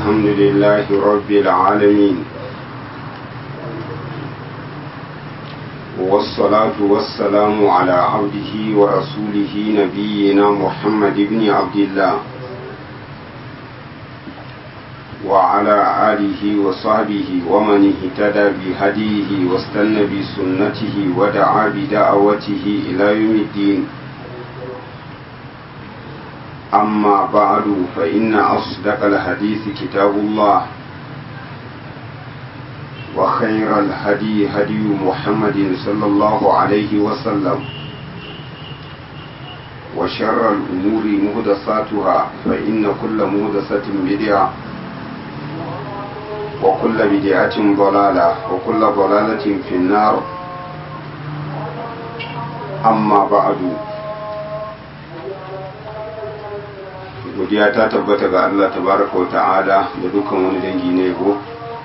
الحمد لله رب العالمين والصلاة والسلام على عبده ورسوله نبينا محمد بن عبد الله وعلى آله وصحبه ومن اهتدى بهديه واستنى بسنته ودعا بدعوته إلى يوم الدين أما بعد فإن أصدق الحديث كتاب الله وخير الهدي هدي محمد صلى الله عليه وسلم وشر الأمور مهدساتها فإن كل مهدسة بدعة وكل بدعة ضلالة وكل ضلالة في النار أما بعد godiya ta tabbata ga Allah tabaraka wa ta'ala da dukkan wani dangi na yabo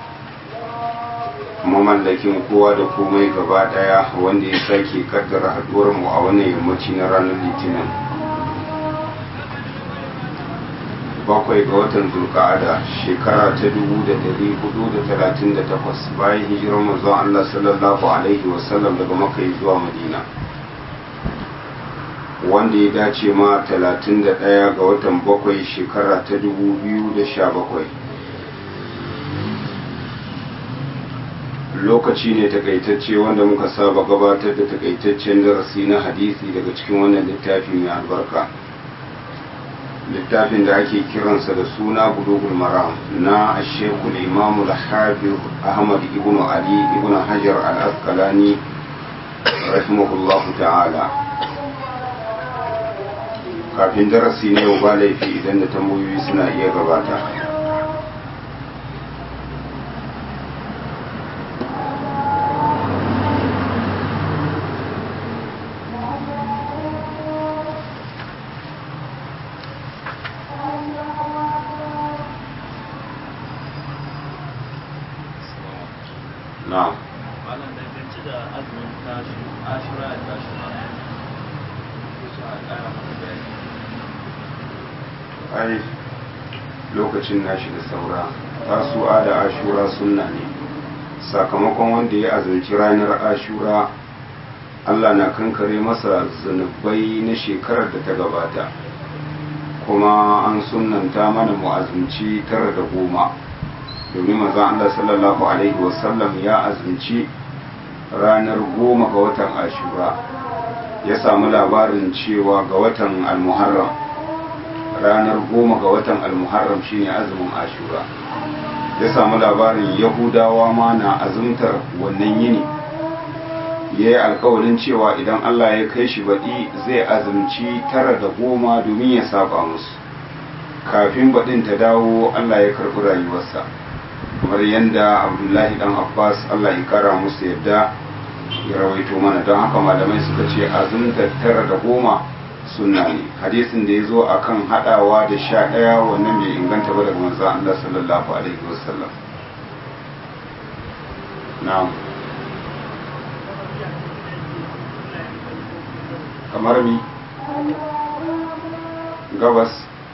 mamallakin kowa da komai gaba daya wanda ya sake kaddara haduwar mu a wannan yammaci na ranar litinin bakwai ga watan zulka'ada shekara ta dubu da dari hudu da talatin da takwas bayan hijirar manzon Allah sallallahu alaihi wasallam daga makai zuwa madina wanda ya dace ma 31 ga watan bakwai shekara ta 2017 lokaci ne takaitacce wanda muka saba gabatar da takaitaccen darasi na hadisi daga cikin wannan littafi mai albarka littafin da ake kiransa da suna bulugul maram na ashekul imamu al-hafiz ahmad ibn ali ibn hajar al-asqalani rahimahullahu ta'ala kafin darasi ne yau ba laifi idan da tambayoyi suna iya gabata na'am malam dangance da azumin tashi ashura da tashi ma su a ƙara masa bayani ai lokacin nashi da saura tasu'a da ashura sunna ne sakamakon wanda ya azumci ranar ashura allah na kankare masa zunubai na shekarar da ta gabata kuma an sunanta mana mu azumci tara da goma domin mazan allah sallallahu alaihi wasallam ya azumci ranar goma ga watan ashura ya samu labarin cewa ga watan almuharram ranar goma ga watan almuharram shine azumin ashura ya samu labarin yahudawa ma na azumtar wannan yini ya yi alkawarin cewa idan allah ya kai shi baɗi zai azumci tara da goma domin ya saba musu kafin baɗin ta dawo allah ya karɓi rayuwarsa kamar yadda abdullahi dan abbas allah ya kara musu yadda ya rawaito mana don haka malamai suka ce azumtar tara da goma sunna ne hadisin da ya zo a kan haɗawa da sha ɗaya wannan bai inganta ba daga manzan Allah sallallahu alaihi wasallam na'am kamar mi gabas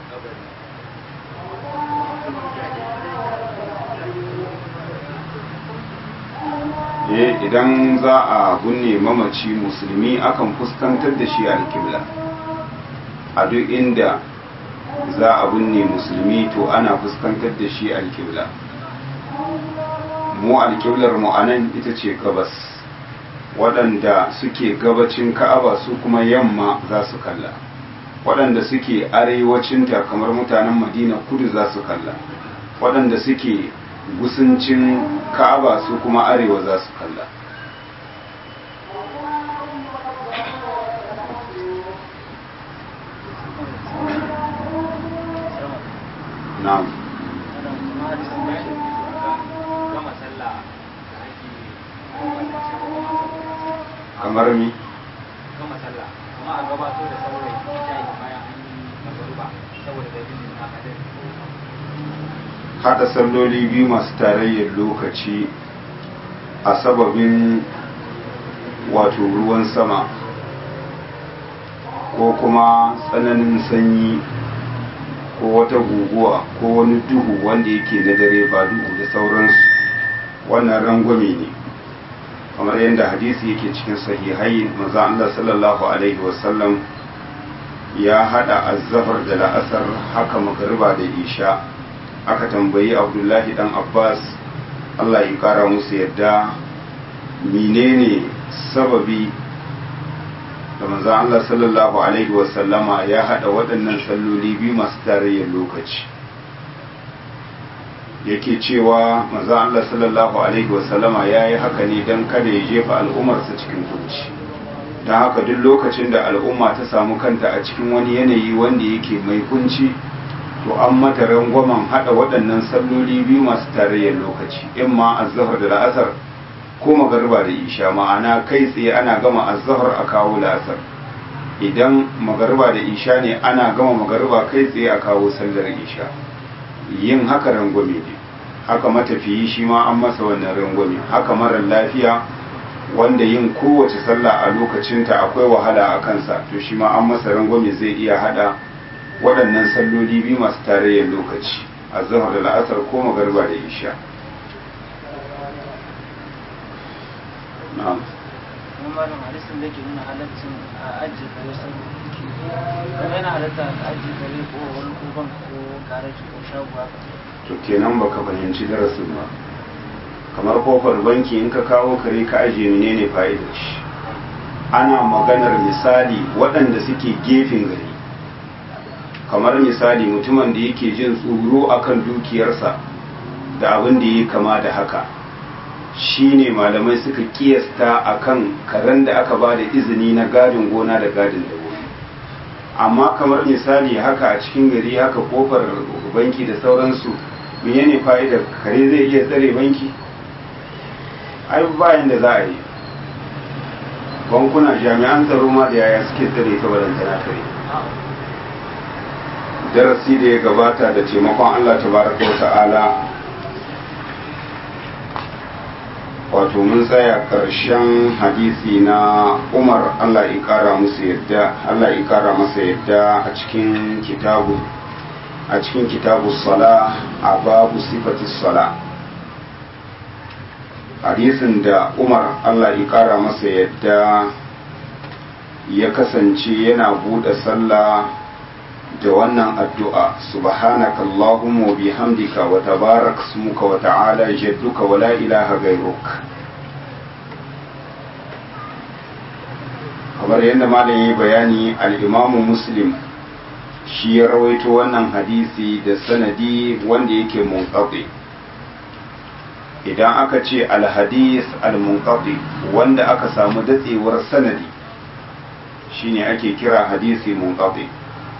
eh idan za a gunne mamaci musulmi akan fuskantar da shi alkibla a duk inda za a binne musulmi to ana fuskantar da shi alkibla mu alkiblar mu anan ita ce gabas waɗanda suke gabacin ka'aba su kuma yamma za su kalla waɗanda suke arewacinta kamar mutanen madina kudu za su kalla waɗanda suke gusuncin ka'aba su kuma arewa za su kalla na'am kamar mi gama sallah kuma a gabato da saurayi shayi bayan an yi magaruba saboda dalilin haka dai hada salloli biyu masu tarayyar lokaci a sababin wato ruwan sama ko kuma tsananin sanyi ko wata guguwa ko wani duhu wanda yake na dare ba duhu da sauransu wannan rangwame ne kamar yadda hadisi yake cikin sahihai maza Allah sallallahu alaihi wasallam ya hada azzafar da la'asar haka magariba da isha aka tambayi abdullahi dan abbas Allah ya kara musu yadda menene sababi da manzo Allah sallallahu alaihi wasallama ya hada waɗannan salloli biyu masu tarayyar lokaci yake cewa manzo Allah sallallahu alaihi wasallama ya yi haka ne don kada ya jefa al'ummarsa cikin kunci don haka duk lokacin da al'umma ta samu kanta a cikin wani yanayi wanda yake mai kunci to an mata rangwamen hada waɗannan salloli biyu masu tarayyar lokaci in ma azzahar da la'asar ko magariba da isha ma'ana kai tsaye ana gama azzahar a kawo la'asar idan magariba da isha ne ana gama magariba kai tsaye a kawo sallar isha yin haka rangwame ne haka matafiyi shi ma an masa wannan rangwame haka marar lafiya wanda yin kowace sallah a lokacinta akwai wahala a kansa to shi ma an masa rangwame zai iya hada waɗannan salloli biyu masu tarayyar lokaci azzahar da la'asar ko magariba da isha na'am kuma malam hadisin da ke nuna halaccin a ajiye kare saboda kuma yana halatta a ajiye kare ko wani koban ko garaji ko shago haka to kenan baka fahimci darasin ba kamar kofar banki in ka kawo kare ka ajiye menene fa'idar shi ana maganar misali waɗanda suke gefen gari kamar misali mutumin da yake jin tsoro akan dukiyarsa da abin da ya kama da haka shine malamai suka kiyasta akan karen da aka ba da izini na gadin gona da gadin dabobi amma kamar misali haka a cikin gari haka kofar banki da sauransu menene fa'idar kare zai iya tsare banki ai bayan da za a yi bankuna jami'an tsaro ma da yaya suke tsare ta balantana kare darasi da ya gabata da taimakon allah tabaraka wa ta'ala wato mun tsaya ƙarshen hadisi na umar allah ya ƙara musu yadda allah ya ƙara masa yadda a cikin kitabu a cikin kitabu sala a babu sifatis sala hadisin da umar allah ya ƙara masa yadda ya kasance yana buɗe sallah da wannan addu'a subhanaka Allahumma wa bihamdika wa tabarak smuka wa ta'ala jadduka wa la ilaha gairuk kamar yadda malam yi bayani al'imamu muslim shi ya rawaito wannan hadisi da sanadi wanda yake munqati idan aka ce alhadis al-munqati wanda aka samu datsewar sanadi shine ake kira hadisi munqati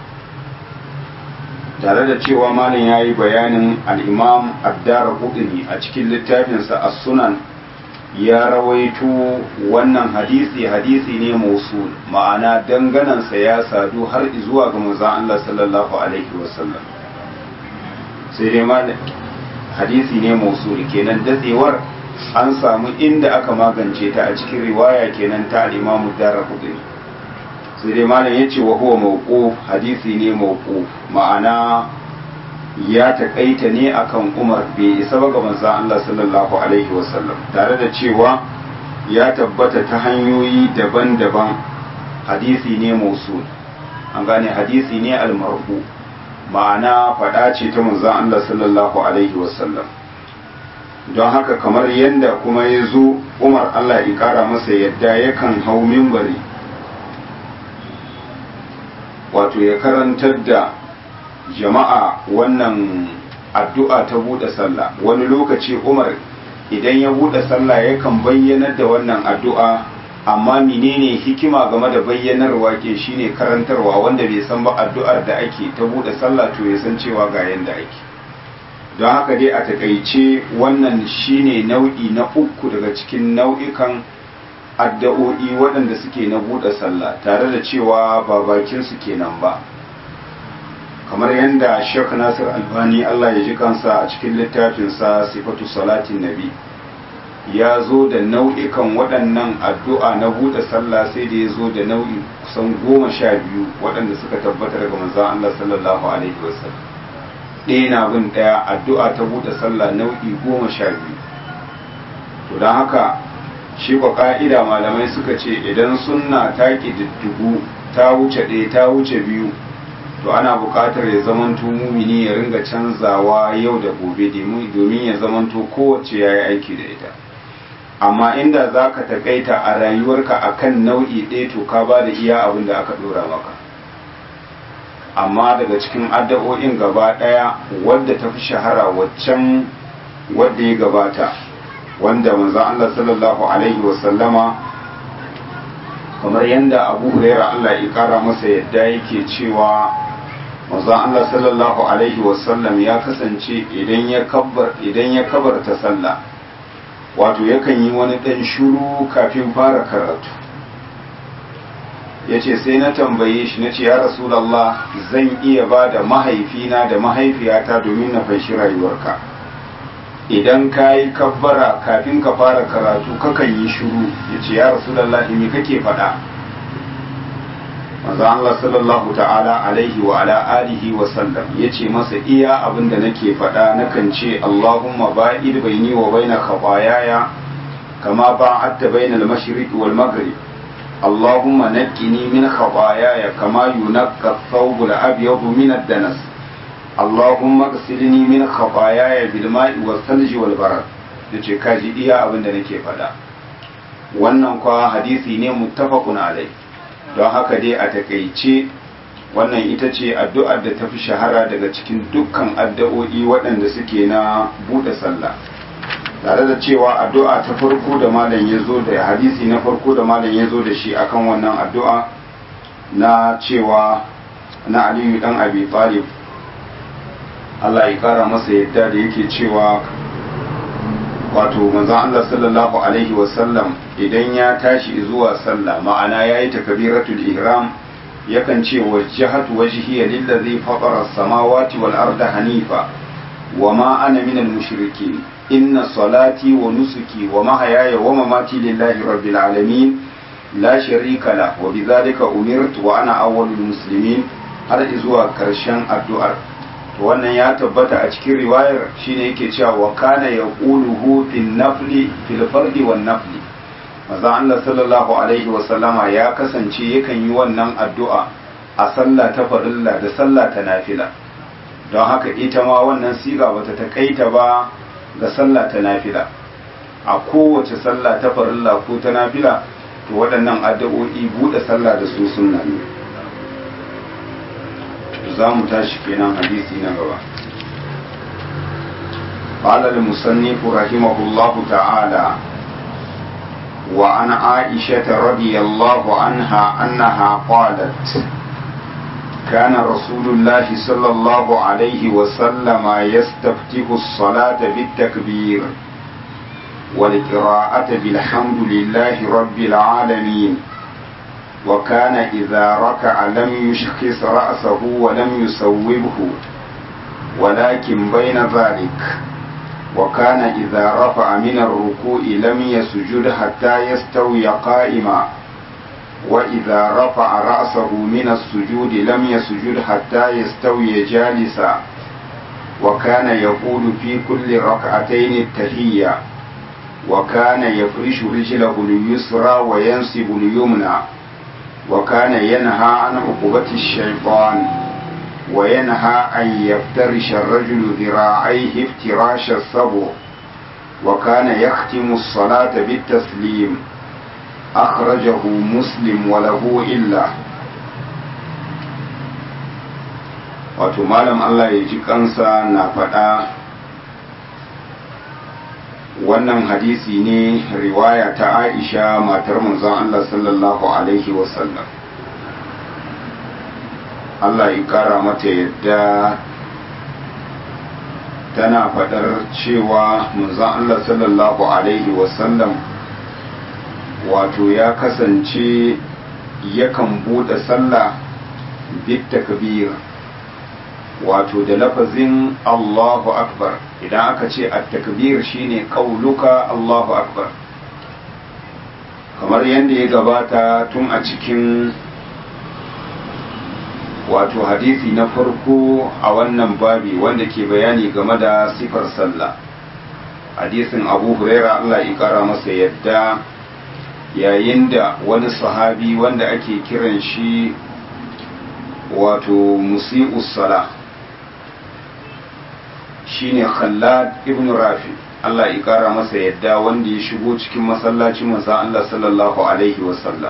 tare da cewa malam ya yi bayanin al'imam addara kudini a cikin littafinsa a sunan ya rawaito wannan hadisi hadisi ne mausul ma'ana danganansa ya sadu har zuwa ga manzon Allah sallallahu alaihi wasallam sai dai malam hadisi ne mausul kenan datsewar an samu inda aka magance ta a cikin riwaya kenan ta al-imam addara kudini sai dai malam ya ce wa huwa mawquf hadisi ne mawquf ma'ana ya taƙaita ne akan Umar bai isa ba ga manzon Allah sallallahu alaihi wasallam tare da cewa ya tabbata ta hanyoyi daban-daban hadisi ne mausul an gane hadisi ne almarfu ma'ana faɗa ce ta manzon Allah sallallahu alaihi wasallam don haka kamar yadda kuma ya zo Umar Allah ya ƙara masa yadda yakan hau mimbari wato ya karantar da jama'a wannan addu'a ta buɗe sallah wani lokaci umar idan ya buɗe sallah yakan bayyanar da wannan addu'a amma menene hikima game da bayyanarwa ke shine karantarwa wanda bai san ba addu'ar da ake ta buɗe sallah to ya san cewa ga yanda ake don haka dai a takaice wannan shine nau'i na uku daga cikin nau'ikan addu'o'i waɗanda suke na buɗe sallah tare da cewa ba bakin su kenan ba kamar yadda Sheikh Nasir Albani Allah ya ji kansa a cikin littafinsa Sifatu Salatin Nabi ya zo da nau'ikan waɗannan addu'a na buɗe sallah sai da ya zo da nau'i kusan goma sha biyu waɗanda suka tabbata daga manzan Allah sallallahu alaihi wasallam ɗaya na bin ɗaya addu'a ta buɗe sallah nau'i goma sha biyu to don haka shi kwa ƙa'ida malamai suka ce idan sunna ta ƙididdigu ta wuce ɗaya ta wuce biyu to ana buƙatar ya zamanto mumini ya ringa canzawa yau da gobe domin ya zamanto kowace ya yi aiki da ita amma inda za ka taƙaita a rayuwarka a kan nau'i ɗaya to ka ba da iya abin da aka ɗora maka amma daga cikin addu'o'in gaba ɗaya wadda ta fi shahara waccan wadda ya gabata wanda manzon Allah sallallahu alaihi wasallama kamar yadda abu huraira Allah ya kara masa yadda yake cewa manzon Allah sallallahu alaihi wasallam ya kasance idan ya kabbar idan ya kabarta sallah wato yakan yi wani dan shuru kafin fara karatu yace sai na tambaye shi nace ya rasulullah zan iya ba da mahaifina da mahaifiyata domin na fanshi rayuwarka idan ka yi kabbara kafin ka fara karatu kakan yi shuru ya ce ya rasulallah me kake faɗa maza Allah sallallahu ta'ala alaihi wa ala alihi wa sallam ya ce masa iya abin da nake faɗa nakan ce Allahumma ba'id baini wa baina khatayaya kama ba'adta bainal mashriq wal maghrib Allahumma naqqini min khatayaya kama yunqqa ath-thawb al-abyad min ad-danas اللهم اغسلني من خطاياي بالماء والثلج والبرد yace kaji iya abin da nake faɗa wannan kwa hadisi ne muttafaqun alai don haka dai a takaice wannan ita ce addu'ar da tafi shahara daga cikin dukkan addu'o'i waɗanda suke na buɗe sallah tare da cewa addu'a ta farko da malam ya zo da hadisi na farko da malam ya zo da shi akan wannan addu'a na cewa na aliyu dan abi talib Allah ya kara masa yadda da yake cewa wato manzon Allah sallallahu alaihi wasallam idan ya tashi zuwa sallah ma'ana yayi takbiratul ihram yakan ce wajjahatu wajhiya lillazi fatara as-samawati wal arda hanifa wama ana minal mushrikeen inna salati wa nusuki wa mahayaya wa mamati lillahi rabbil alamin la sharika la wa bidhalika umirtu wa ana awwalul muslimin har zuwa karshen addu'ar to wannan ya tabbata a cikin riwayar shine yake cewa wa kana yaquluhu fil nafli fil fardi wan nafli manzo Allah sallallahu alaihi wa sallama ya kasance yakan yi wannan addu'a a sallah ta farilla da sallah ta nafila don haka ita ma wannan siga bata takaita ba ga sallah ta nafila a kowace sallah ta farilla ko ta nafila to waɗannan addu'o'i buɗe sallah da su sunna ne za mu tashi kenan hadisi na gaba قال المصنف رحمه الله تعالى وعن عائشة رضي الله عنها أنها قالت كان رسول الله صلى الله عليه وسلم يستفتح الصلاة بالتكبير والقراءة بالحمد لله رب العالمين وكان إذا ركع لم يشخص رأسه ولم يسوبه ولكن بين ذلك وكان إذا رفع من الركوع لم يسجد حتى يستوي قائما وإذا رفع رأسه من السجود لم يسجد حتى يستوي جالسا وكان يقول في كل ركعتين التحية وكان يفرش رجله اليسرى وينصب اليمنى وكان ينهى عن عقوبة الشيطان وينهى أن يفترش الرجل ذراعيه افتراش الصبر وكان يختم الصلاة بالتسليم أخرجه مسلم وله إلا wato malam Allah ya ji kansa na faɗa wannan hadisi ne riwaya ta Aisha matar manzon Allah sallallahu alaihi wasallam Allah ya kara mata yadda tana faɗar cewa manzon Allah sallallahu alaihi wasallam wato ya kasance yakan buɗe sallah bit takbir wato da lafazin Allahu akbar idan aka ce at-takbir shine qauluka Allahu akbar kamar yadda ya gabata tun a cikin wato hadisi na farko a wannan babi wanda ke bayani game da sifar sallah hadisin abu huraira Allah ya kara masa yadda yayin da wani sahabi wanda ake kiran shi wato musi'us sala shine khallad ibn rafi Allah ya kara masa yadda wanda ya shigo cikin masallacin manzo Allah sallallahu alaihi wasallam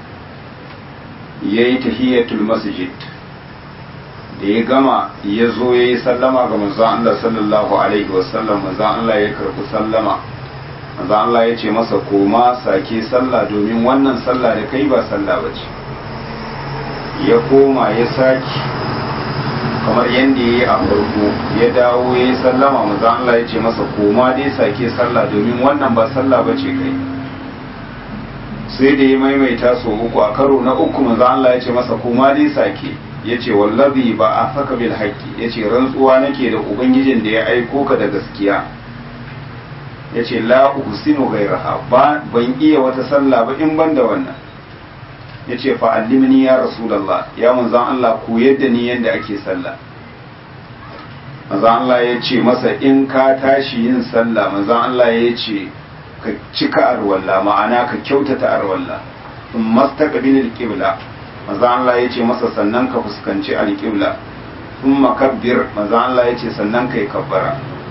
yayi tahiyatul masjid da ya gama ya zo ya yi sallama ga manzon Allah sallallahu alaihi wasallam manzon Allah ya karɓi sallama manzon Allah ya ce masa koma sake sallah domin wannan sallah da kai ba sallah ba ce ya koma ya sake kamar yadda ya yi a farko ya dawo ya yi sallama manzon Allah ya ce masa koma dai sake sallah domin wannan ba sallah ba ce kai sai da ya maimaita so uku a karo na uku manzon Allah ya ce masa koma dai sake ya ce wallazi ba a saka bil haƙƙi ya ce rantsuwa nake da ubangijin da ya aiko ka da gaskiya ya ce la uhsinu gairaha ba ban iya wata sallah ba in ban da wannan ya ce fa allimni ya rasulullah ya manzan Allah ku yadda ni yadda ake sallah manzan Allah ya ce masa in ka tashi yin sallah manzan Allah ya ce ka cika arwalla ma'ana ka kyautata arwalla in mastaqbilil qibla maza Allah ya ce masa sannan ka fuskanci alƙibla sun makabbir maza Allah ya ce sannan ka yi kabbara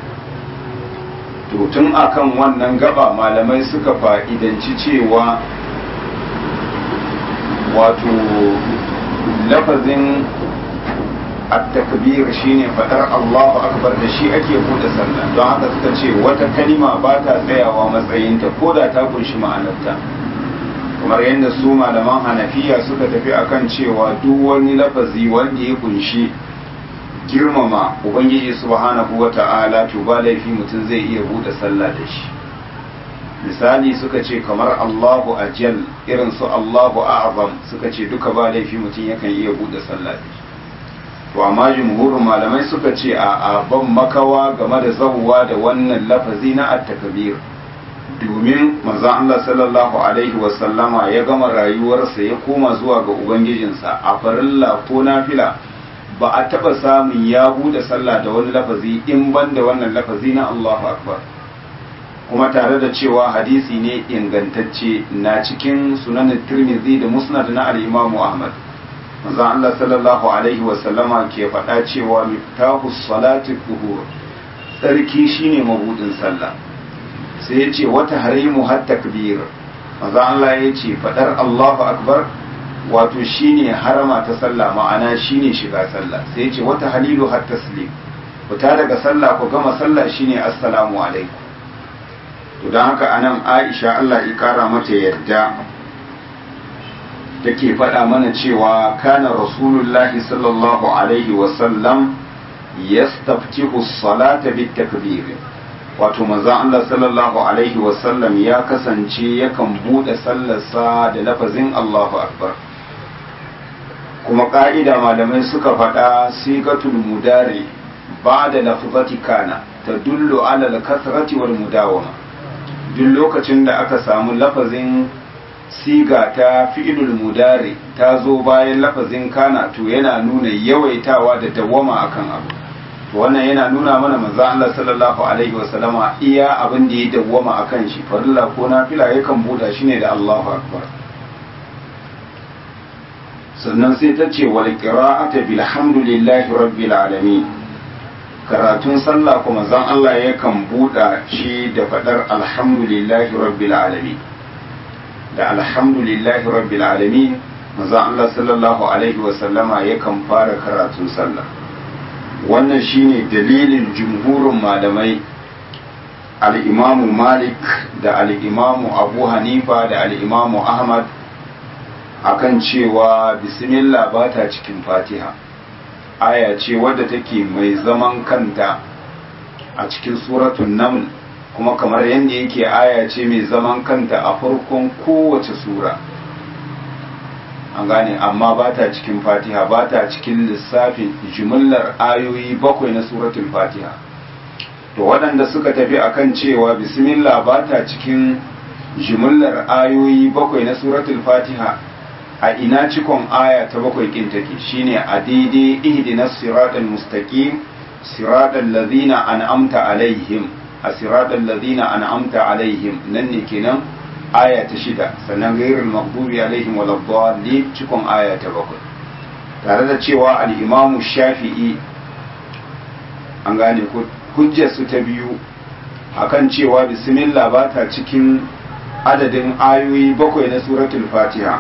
to tun akan wannan gaba malamai suka fa'idanci cewa wato lafazin at-takbir shine fadar Allahu akbar da shi ake buɗe sallah don haka suka ce wata kalima ba ta tsayawa matsayinta ko da ta kunshi ma'anarta kamar yadda su malaman hanafiya suka tafi akan cewa duk wani lafazi wanda ya kunshi girmama ubangiji subhanahu wa ta'ala to ba laifi mutum zai iya bude sallah da shi misali suka ce kamar Allahu ajal irin su Allahu a'zam suka ce duka ba laifi mutum yakan iya bude sallah da shi to amma jumhurin malamai suka ce a ban makawa game da zawwa da wannan lafazi na at-takbir domin manzon Allah sallallahu alaihi wasallama ya gama rayuwarsa ya koma zuwa ga ubangijinsa a farilla ko nafila ba a taba samun ya bude sallah da wani lafazi in ban da wannan lafazi na Allahu akbar kuma tare da cewa hadisi ne ingantacce na cikin sunan tirmidhi da musnad na al-imam Ahmad manzon Allah sallallahu alaihi wasallama ke faɗa cewa miftahu salati dhuhur tsarki shine mabudin sallah sai ya ce wata harimu har takbir maza Allah ya ce fadar Allahu akbar wato shine harama ta sallah ma'ana shine shiga sallah sai ya ce wata halilu har taslim fita daga sallah ku gama sallah shine assalamu alaikum to don haka anan Aisha Allah ya kara mata yadda take faɗa mana cewa kana rasulullahi sallallahu alaihi wasallam yastaftihu as-salata bit-takbir wato manzon Allah sallallahu alaihi wasallam ya kasance yakan bude sallarsa da lafazin Allahu akbar kuma ka'ida malamai suka faɗa sigatul mudari ba da lafzati kana ta dullu ala al-kasrati wal mudawama duk lokacin da aka samu lafazin siga ta fi'ilul mudari ta zo bayan lafazin kana to yana nuna yawaitawa da dawama akan abu to wannan yana nuna mana manzo Allah sallallahu alaihi wasallama iya abin da ya dawwama akan shi farilla ko nafila yakan buda shi ne da Allahu akbar sannan sai ta ce wal qira'ata bilhamdulillahi rabbil alamin karatun sallah kuma zan Allah yakan buda shi da fadar alhamdulillahi rabbil alamin da alhamdulillahi rabbil alamin manzo Allah sallallahu alaihi wasallama yakan fara karatun sallah wannan shine dalilin jumhurin malamai al'imamu malik da al'imamu abu hanifa da al'imamu ahmad akan cewa bismillah ba ta cikin fatiha aya ce wadda take mai zaman kanta a cikin suratun naml kuma kamar yadda yake aya ce mai zaman kanta a farkon kowace sura an gane amma ba ta cikin fatiha ba ta cikin lissafin jimillar ayoyi bakwai na suratul fatiha to waɗanda suka tafi akan cewa bismillah ba ta cikin jimillar ayoyi bakwai na suratul fatiha a ina cikon aya ta bakwai kin take shine a daidai ihdinas siratal mustaqim siratal ladhina an'amta alaihim a siratal ladhina an'amta alaihim nan ne kenan aya ta shida sannan gairul maghdubi alaihim waladdallin cikon aya ta bakwai tare da cewa al-imamu shafi'i an gane ko hujjar su ta biyu akan cewa bismillah ba ta cikin adadin ayoyi bakwai na suratul fatiha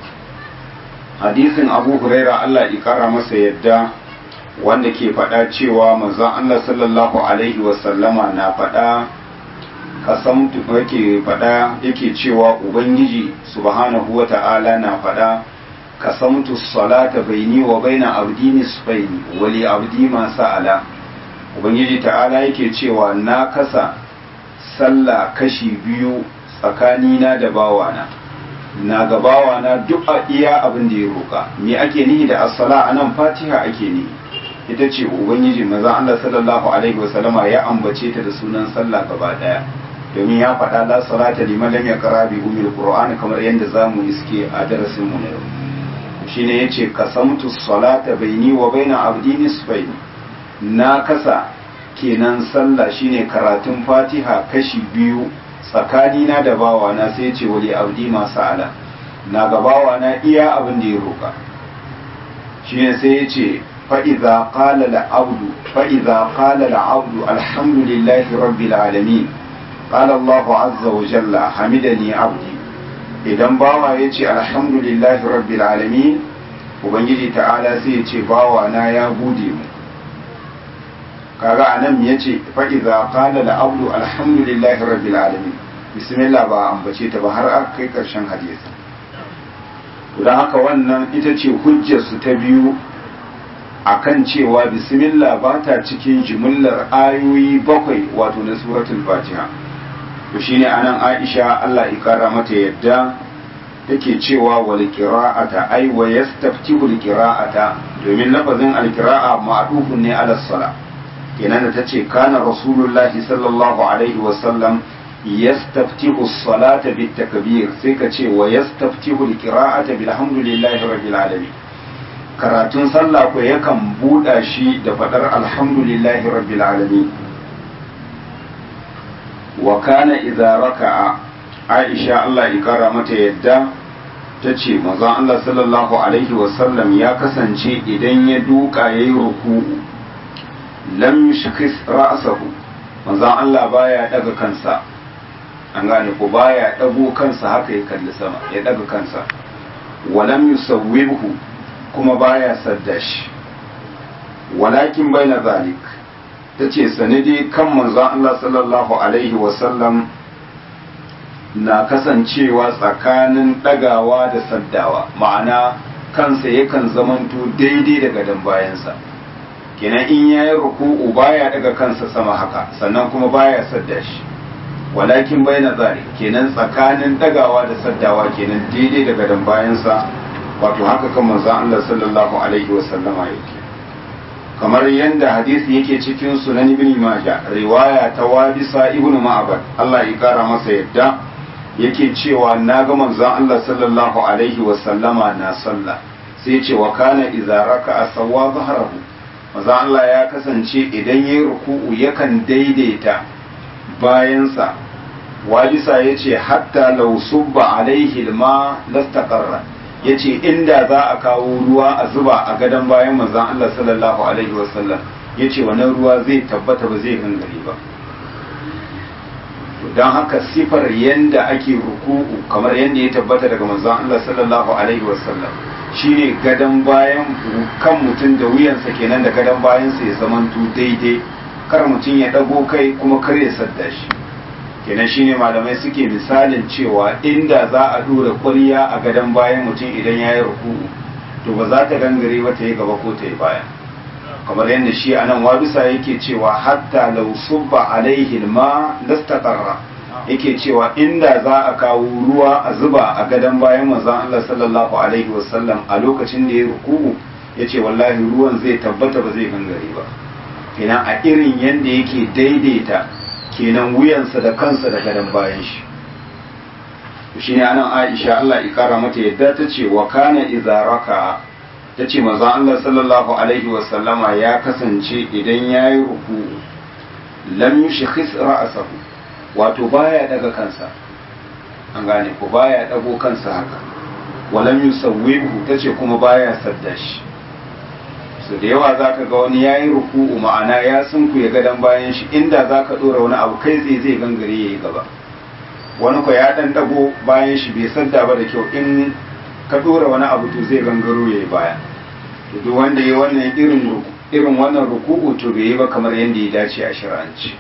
hadisin abu huraira Allah ikara masa yadda wanda ke faɗa cewa manzon Allah sallallahu alaihi wasallama na faɗa kasamtu yake faɗa yake cewa ubangiji subhanahu wa ta'ala na faɗa kasamtu salata baini wa baina abdi nisfaini wa li abdi ma sa'ala ubangiji ta'ala yake cewa na kasa sallah kashi biyu tsakanina da bawana na ga bawana duk a iya abin da ya roka me ake nihi da as-sala anan fatiha ake nihi ita ce ubangiji maza Allah sallallahu alaihi wasallama ya ambace ta da sunan sallah gaba daya domin ya faɗa la salata liman lam yaqra bi umil qur'an kamar yadda zamu iske a darasin mu na yau shine yace qasamtu salata baini wa baina abdi nisfaini na kasa kenan sallah shine karatun fatiha kashi biyu tsakanina da bawana sai ce wali abdi ma sa'ala na ga bawana iya abin da ya roka shine sai yace فإذا قال العبد فإذا قال العبد الحمد لله رب العالمين قال الله عز وجل حمدني عبدي idan bawa ya ce alhamdulillahi rabbil alamin ubangiji ta'ala sai ya ce bawa na ya gode mu kaga anan ya ce fa'iza qala la abdu alhamdulillahi rabbil alamin bismillah ba ambace ta ba har aka kai karshen hadisi don haka wannan ita ce hujjar su ta biyu akan cewa bismillah ba ta cikin jimillar ayoyi bakwai wato na suratul fatiha to shine anan aisha Allah ya kara mata yadda take cewa wal qira'ata ay wa yastaftihu al qira'ata domin lafazin al qira'a ma'dufun ne ala sala kenan da tace kana rasulullahi sallallahu alaihi wa sallam yastaftihu as-salata bit takbir sai ka ce wa yastaftihu al qira'ata bilhamdulillahi rabbil alamin karatun sallah ko yakan buɗa shi da faɗar alhamdulillahi rabbil alamin wa kana idza raka'a aisha Allah ya kara mata yadda ta ce mazan Allah sallallahu alaihi wasallam ya kasance idan ya duka yayi ruku'u lam yushkhis ra'sahu mazan Allah baya daga kansa an gane ko baya dago kansa haka ya kalli sama ya daga kansa wa lam yusawwibhu kuma baya sadda shi walakin bai na zalik ta ce sanadi kan manzon Allah sallallahu Alaihi wasallam na kasancewa tsakanin ɗagawa da saddawa ma'ana kansa yakan zamanto daidai da gadon bayansa kenan in ya yi ruku'u baya daga kansa sama haka sannan kuma baya sadda shi walakin bai na zalik kenan tsakanin ɗagawa da saddawa kenan daidai da gadon bayansa wato haka kan manzon Allah sallallahu alaihi wa sallama yake kamar yadda hadisi yake cikin sunan ibn majah riwaya ta wabisa ibn ma'bad Allah ya kara masa yadda yake cewa na ga manzon Allah sallallahu alaihi wa sallama na sallah sai ce wa kana idza raka'a sawwa zahrahu manzon Allah ya kasance idan yayi ruku'u yakan daidaita bayansa wabisa yace hatta law subba alaihi alma lastaqarra ya ce inda za a kawo ruwa a zuba a gadon bayan manzan Allah sallallahu Alaihi wasallam ya ce wannan ruwa zai tabbata ba zai gangare ba don haka sifar yadda ake ruku'u kamar yadda ya tabbata daga manzan Allah sallallahu Alaihi wasallam shine gadon bayan kan mutum da wuyansa kenan da gadon bayansa ya zamanto daidai kar mutum ya ɗago kai kuma kar ya sadda shi kenan shine malamai suke misalin cewa inda za a dora ƙwarya a gadon bayan mutum idan ya yi ruku'u to ba za ta gangare ba ta yi gaba ko ta yi baya kamar yadda shi a nan wabisa yake cewa hatta law subba alaihi ma lastaqarra yake cewa inda za a kawo ruwa a zuba a gadon bayan manzon Allah sallallahu alaihi wasallam a lokacin da ya ruku'u yace wallahi ruwan zai tabbata ba zai gangare ba kenan a irin yanda yake daidaita kenan wuyansa da kansa da gadon bayan shi shi ne anan Aisha Allah ya kara mata yadda ta ce wa kana idza raka ta ce manzon Allah sallallahu alaihi wasallama ya kasance idan yayi ruku'u lam yushkhis ra'sahu wato baya daga kansa an gane ko baya dago kansa haka walam yusawwihu tace kuma baya sadda shi so da yawa zaka ga wani yayi ruku'u ma'ana ya sunku ya gadan bayan shi inda zaka dora wani abu kai tsaye zai gangare yayi gaba wani ko ya dan dago bayan shi bai sadda ba da kyau in ka dora wani abu to zai gangaro yayi baya to duk wanda yayi wannan irin irin wannan ruku'u to bai yi ba kamar yadda ya dace a shir'anci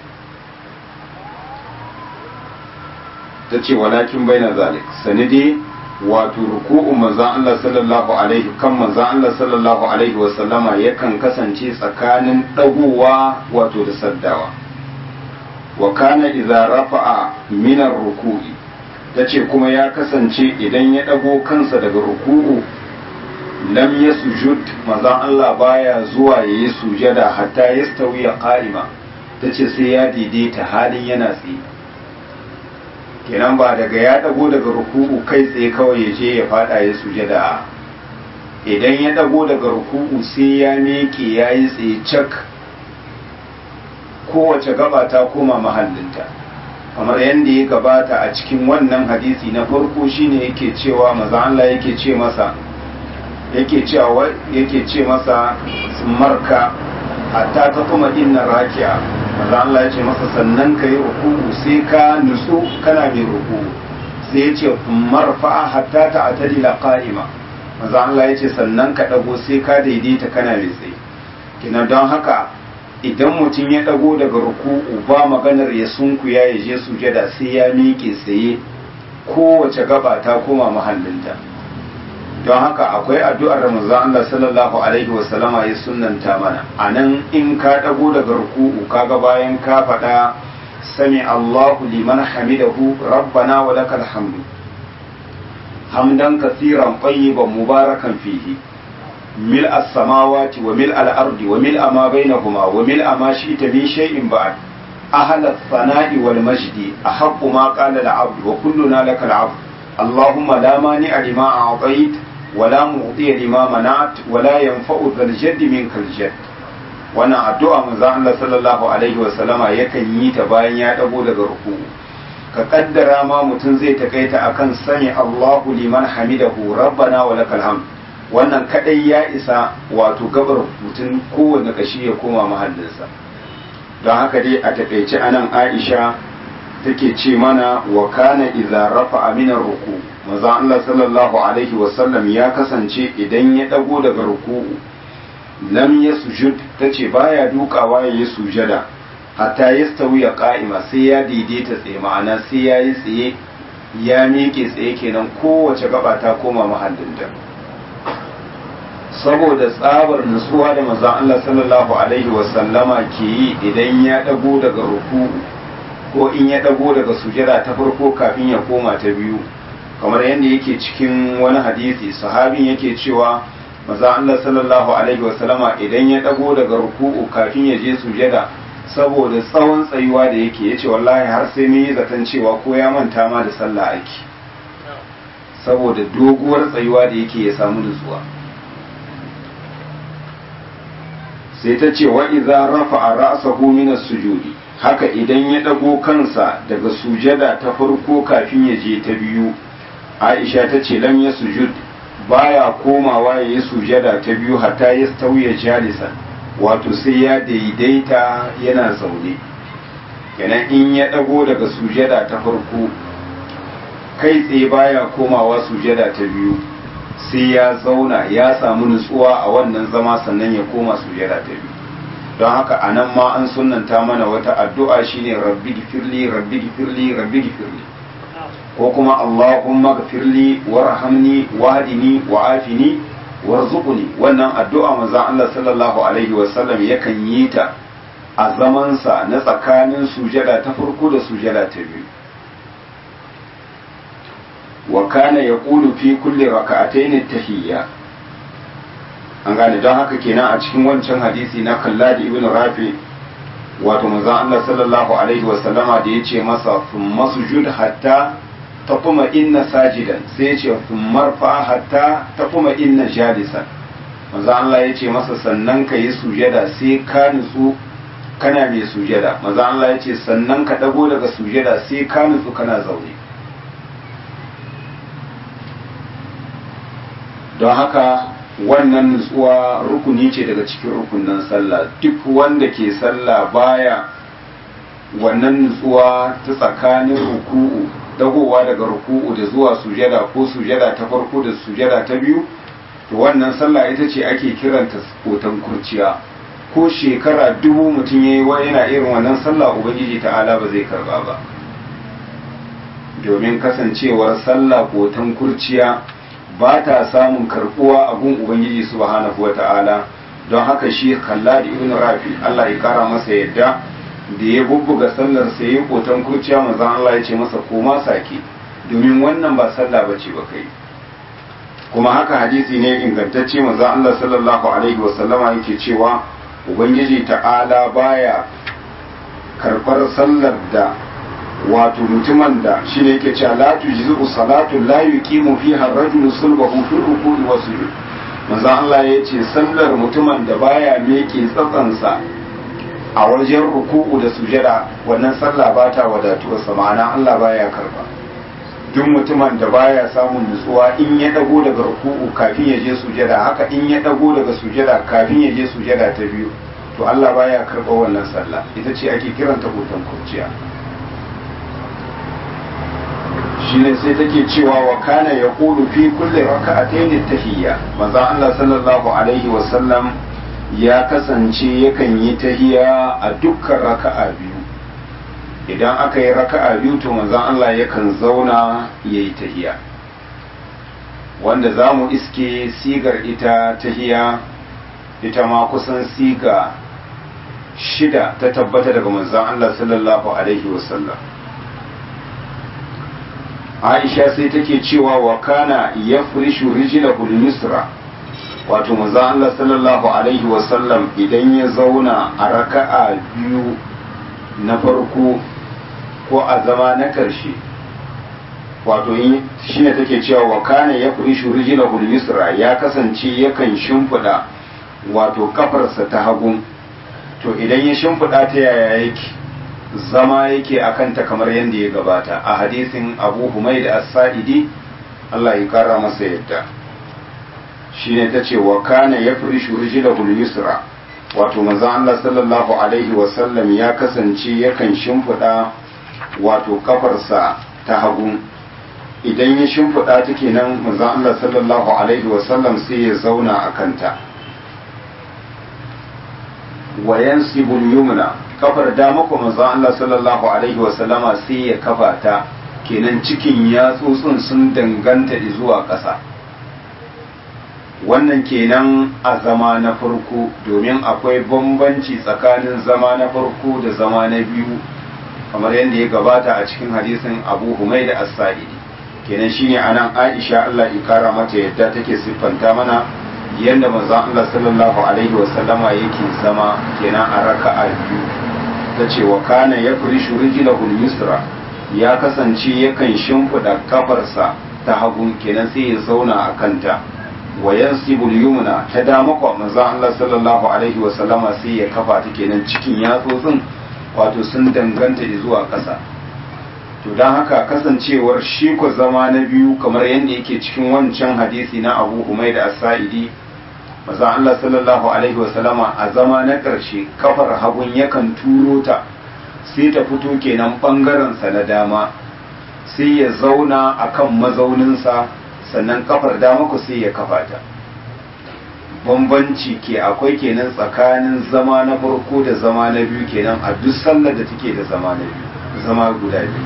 ta ce walakin bai na zalik sanidi wato ruku'u manzan Allah sallallahu alaihi kan manzan Allah sallallahu alaihi wasallama yakan kasance tsakanin dagowa wato da saddawa wa kana idza rafa'a min ruku'i tace kuma ya kasance idan ya dago kansa daga ruku'u lam yasjud manzan Allah baya zuwa yayi sujada hatta yastawiya qa'ima tace sai ya daidaita halin yana tsaye kenan ba daga ya dago daga ruku'u kai tsaye kawai ya je ya fada ya sujada idan ya dago daga ruku'u sai ya miƙe ya yi tsaye cak kowace gaba ta koma mahallinta kamar yadda ya gabata a cikin wannan hadisi na farko shine yake cewa maza Allah yake ce masa yake cewa yake ce masa marka hatta ta kuma inna raki'a maza Allah ya ce masa sannan ka yi ruku'u sai ka nutsu kana mai ruku'u sai ya ce marfa hatta ta atadi la qa'ima maza Allah ya ce sannan ka dago sai ka daidaita kana mai tsaye kina don haka idan mutum ya dago daga ruku'u ba maganar ya sunkuya ya je sujada sai ya miƙe tsaye kowace gaba ta koma mahallinta don haka akwai addu'ar Ramazan Allah sallallahu alaihi wasallama ya sunanta mana a nan in ka ɗago daga ruku'u kaga bayan ka faɗa sami Allahu liman hamidahu rabbana wa lakal hamdu hamdan kasiran tayyiban mubarakan fihi mil as-samawati wa mil al-ardi wa mil ma bainahuma wa mil ma shi'ta min shay'in ba'd ahal as-sana'i wal majdi ahaqqu ma qala al-'abd wa kulluna lakal 'abd اللهم لا مانع لما أعطيت ولا معطي لما منعت ولا ينفع ذا الجد منك الجد wannan addu'a manzo Allah sallallahu alaihi wasallama yakan yi ta bayan ya dago daga ruku ka kaddara ma mutum zai takaita akan sani Allahu liman hamidahu rabbana wa lakal hamd wannan kadai ya isa wato gabar mutum kowanne kashi ya koma mahallinsa don haka dai a takaice anan Aisha take ce mana wa kana idza rafa'a min ruku manzo Allah sallallahu alaihi wasallam ya kasance idan ya dago daga ruku'u lam yasjud tace baya dukawa ya yi sujada hatta yastawi ya qa'ima sai ya daidaita tsaye ma'ana sai ya yi tsaye ya miƙe tsaye kenan kowace gaba ta koma mahallinta saboda tsabar nutsuwa da manzon Allah sallallahu alaihi wasallama ke yi idan ya dago daga ruku'u ko in ya dago daga sujada ta farko kafin ya koma ta biyu kamar yadda yake cikin wani hadisi sahabin yake cewa maza Allah sallallahu alaihi wasallama idan ya dago daga ruku'u kafin ya je sujada saboda tsawon tsayuwa da yake yace wallahi har sai mun yi zaton cewa ko ya manta ma da sallah ake saboda doguwar tsayuwa da yake ya samu nutsuwa sai ta ce wa idza rafa'a ra'sahu min as-sujudi haka idan ya ɗago kansa daga sujada ta farko kafin ya je ta biyu aisha ta ce lam ya sujud baya komawa ya yi sujada ta biyu hatta ya tauye jalisan wato sai ya daidaita yana zaune kenan in ya ɗago daga sujada ta farko kai tsaye baya komawa sujada ta biyu sai ya zauna ya samu nutsuwa a wannan zama sannan ya koma sujada ta biyu don haka a nan ma an sunanta mana wata addu'a shine rabbi gifirli rabbi gifirli rabbi gifirli ko kuma allahumma gifirli warhamni wahdini wa'afini warzuqni wannan addu'a manzon Allah sallallahu alaihi wasallam yakan yi ta a zamansa na tsakanin sujada ta farko da sujada ta biyu wa kana yaqulu fi kulli raka'atayn tahiyya an gane don haka kenan a cikin wancan hadisi na kalladi ibn rafi wato manzon Allah sallallahu alaihi wa sallama da yace masa thumma sujud hatta taquma inna sajidan sai yace thumma fa hatta taquma inna jalisan manzon Allah yace masa sannan ka yi sujada sai ka nutsu kana mai sujada manzon Allah yace sannan ka dago daga sujada sai ka nutsu kana zaune don haka wannan nutsuwa rukuni ce daga cikin rukunin sallah duk wanda ke sallah baya wannan nutsuwa ta tsakanin ruku'u dagowa daga ruku'u da zuwa sujada ko sujada ta farko da sujada ta biyu to wannan sallah ita ce ake kiranta kotan kurciya ko shekara dubu mutum ya yi yana irin wannan sallah ubangiji ta'ala ba zai karba ba domin kasancewar sallah kotan kurciya ba ta samun karbuwa a gun ubangiji subhanahu wata'ala don haka shi kallad ibn rafi Allah ya kara masa yadda da ya bubbuga sallar sa yayi kotan kurciya manzon Allah ya ce masa koma sake domin wannan ba sallah bace ba kai kuma haka hadisi ne ingantacce manzon Allah sallallahu alaihi wasallama yake cewa ubangiji ta'ala baya karbar sallar da wato mutumin da shi ne yake cewa la tujzu salatu la yuqimu fiha ar-rajulu sulbahu fi ruku'i wa sujud manzo Allah ya ce sallar mutumin da baya meke tsatsansa a wajen ruku'u da sujada wannan sallah ba ta wadatuwa ma'ana Allah baya karba duk mutumin da baya samun nutsuwa in ya dago daga ruku'u kafin ya je sujada haka in ya dago daga sujada kafin ya je sujada ta biyu to Allah baya karba wannan sallah ita ce ake kiranta hutan kurciya shine sai take cewa wa kana ya kudu fi kulli raka'atayn tahiyya manzo Allah sallallahu alaihi wa sallam ya kasance yakan yi tahiyya a dukkan raka'a biyu idan aka yi raka'a biyu to manzo Allah yakan zauna yayi tahiyya wanda za mu iske sigar ita tahiyya ita ma kusan siga shida ta tabbata daga manzon Allah sallallahu alaihi wa sallam aisha sai take cewa wa kana ya furishu rijlahu yusra wato manzo Allah sallallahu alaihi wasallam idan ya zauna a raka'a biyu na farko ko a zama na karshe wato shine take cewa wa kana ya furishu rijlahu yusra ya kasance yakan shimfida wato kafarsa ta hagu to idan ya shimfida ta yaya yake zama yake a kanta kamar yadda ya gabata a hadisin abu humai da as-sa'idi Allah ya kara masa yadda shi ne ta ce wa kana ya fi rijilahul yusra wato maza Allah sallallahu alaihi wasallam ya kasance yakan shimfiɗa wato kafarsa ta hagu idan ya shimfiɗa ta kenan maza Allah sallallahu alaihi wasallam sai ya zauna a kanta wa yansibul yumna kafar dama ko manzo Allah sallallahu alaihi wasallama sai ya kafa ta kenan cikin yatsotsin sun danganta zuwa ƙasa wannan kenan a zama na farko domin akwai bambanci tsakanin zama na farko da zama na biyu kamar yadda ya gabata a cikin hadisin Abu Humaid as-Sa'idi kenan shine anan Aisha Allah ya kara mata yadda take siffanta mana yadda manzo Allah sallallahu alaihi wasallama yake zama kenan a raka'a biyu ta ce wa kana ya furishu rijilahul yusra ya kasance yakan shimfiɗa kafarsa ta hagu kenan sai ya zauna a kanta wa yansibul yumna ta dama kwa manzon Allah sallallahu alaihi wa sallama sai ya kafa ta kenan cikin yatsotsin wato sun danganta zuwa ƙasa to don haka kasancewar shi ko zama na biyu kamar yadda yake cikin wancan hadisi na Abu Humaid as-Sa'idi maza Allah sallallahu alaihi wasallama a zama na ƙarshe kafar hagun yakan turo ta sai ta fito kenan ɓangarensa na dama sai ya zauna a kan mazauninsa sannan kafar dama ku sai ya kafa ta bambanci ke akwai kenan tsakanin zama na farko da zama na biyu kenan a duk sallar da take da zama na biyu zama guda biyu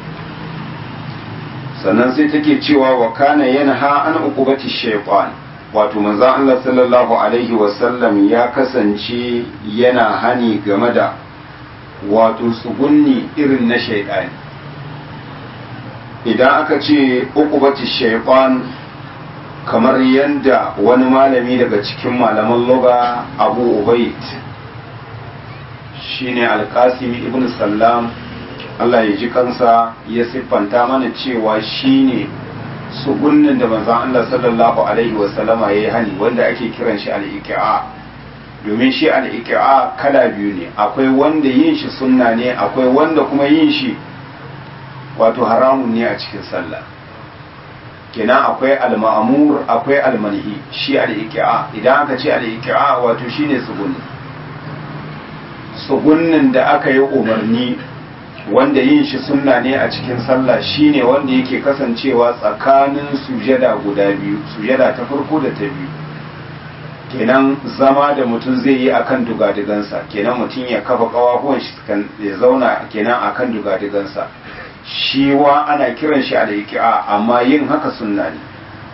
sannan sai take cewa wa kana yanha an uqubati shaytan wato manzon Allah sallallahu alaihi wasallam ya kasance yana hani game da wato tsugunni irin na shaidani idan aka ce ukubati shaitan kamar yadda wani malami daga cikin malaman loga abu ubaid shine alkasim ibn sallam Allah ya ji kansa ya siffanta mana cewa shine sugunnin da manzon Allah sallallahu alaihi wasallama ya yi hani wanda ake kiran shi al-iqa domin shi al-iqa kala biyu ne akwai wanda yin shi sunna ne akwai wanda kuma yin shi wato haramun ne a cikin sallah kenan akwai al-ma'mur akwai al-manhi shi al-iqa idan aka ce al-iqa wato shine sugunni sugunnin da aka yi umarni wanda yin shi sunna ne a cikin sallah shine wanda yake kasancewa tsakanin sujada guda biyu sujada ta farko da ta biyu kenan zama da mutum zai yi akan dugadigansa kenan mutum ya kafa kawahuwan shi ya zauna kenan akan dugadigansa shi wa ana kiran shi al amma yin haka sunna ne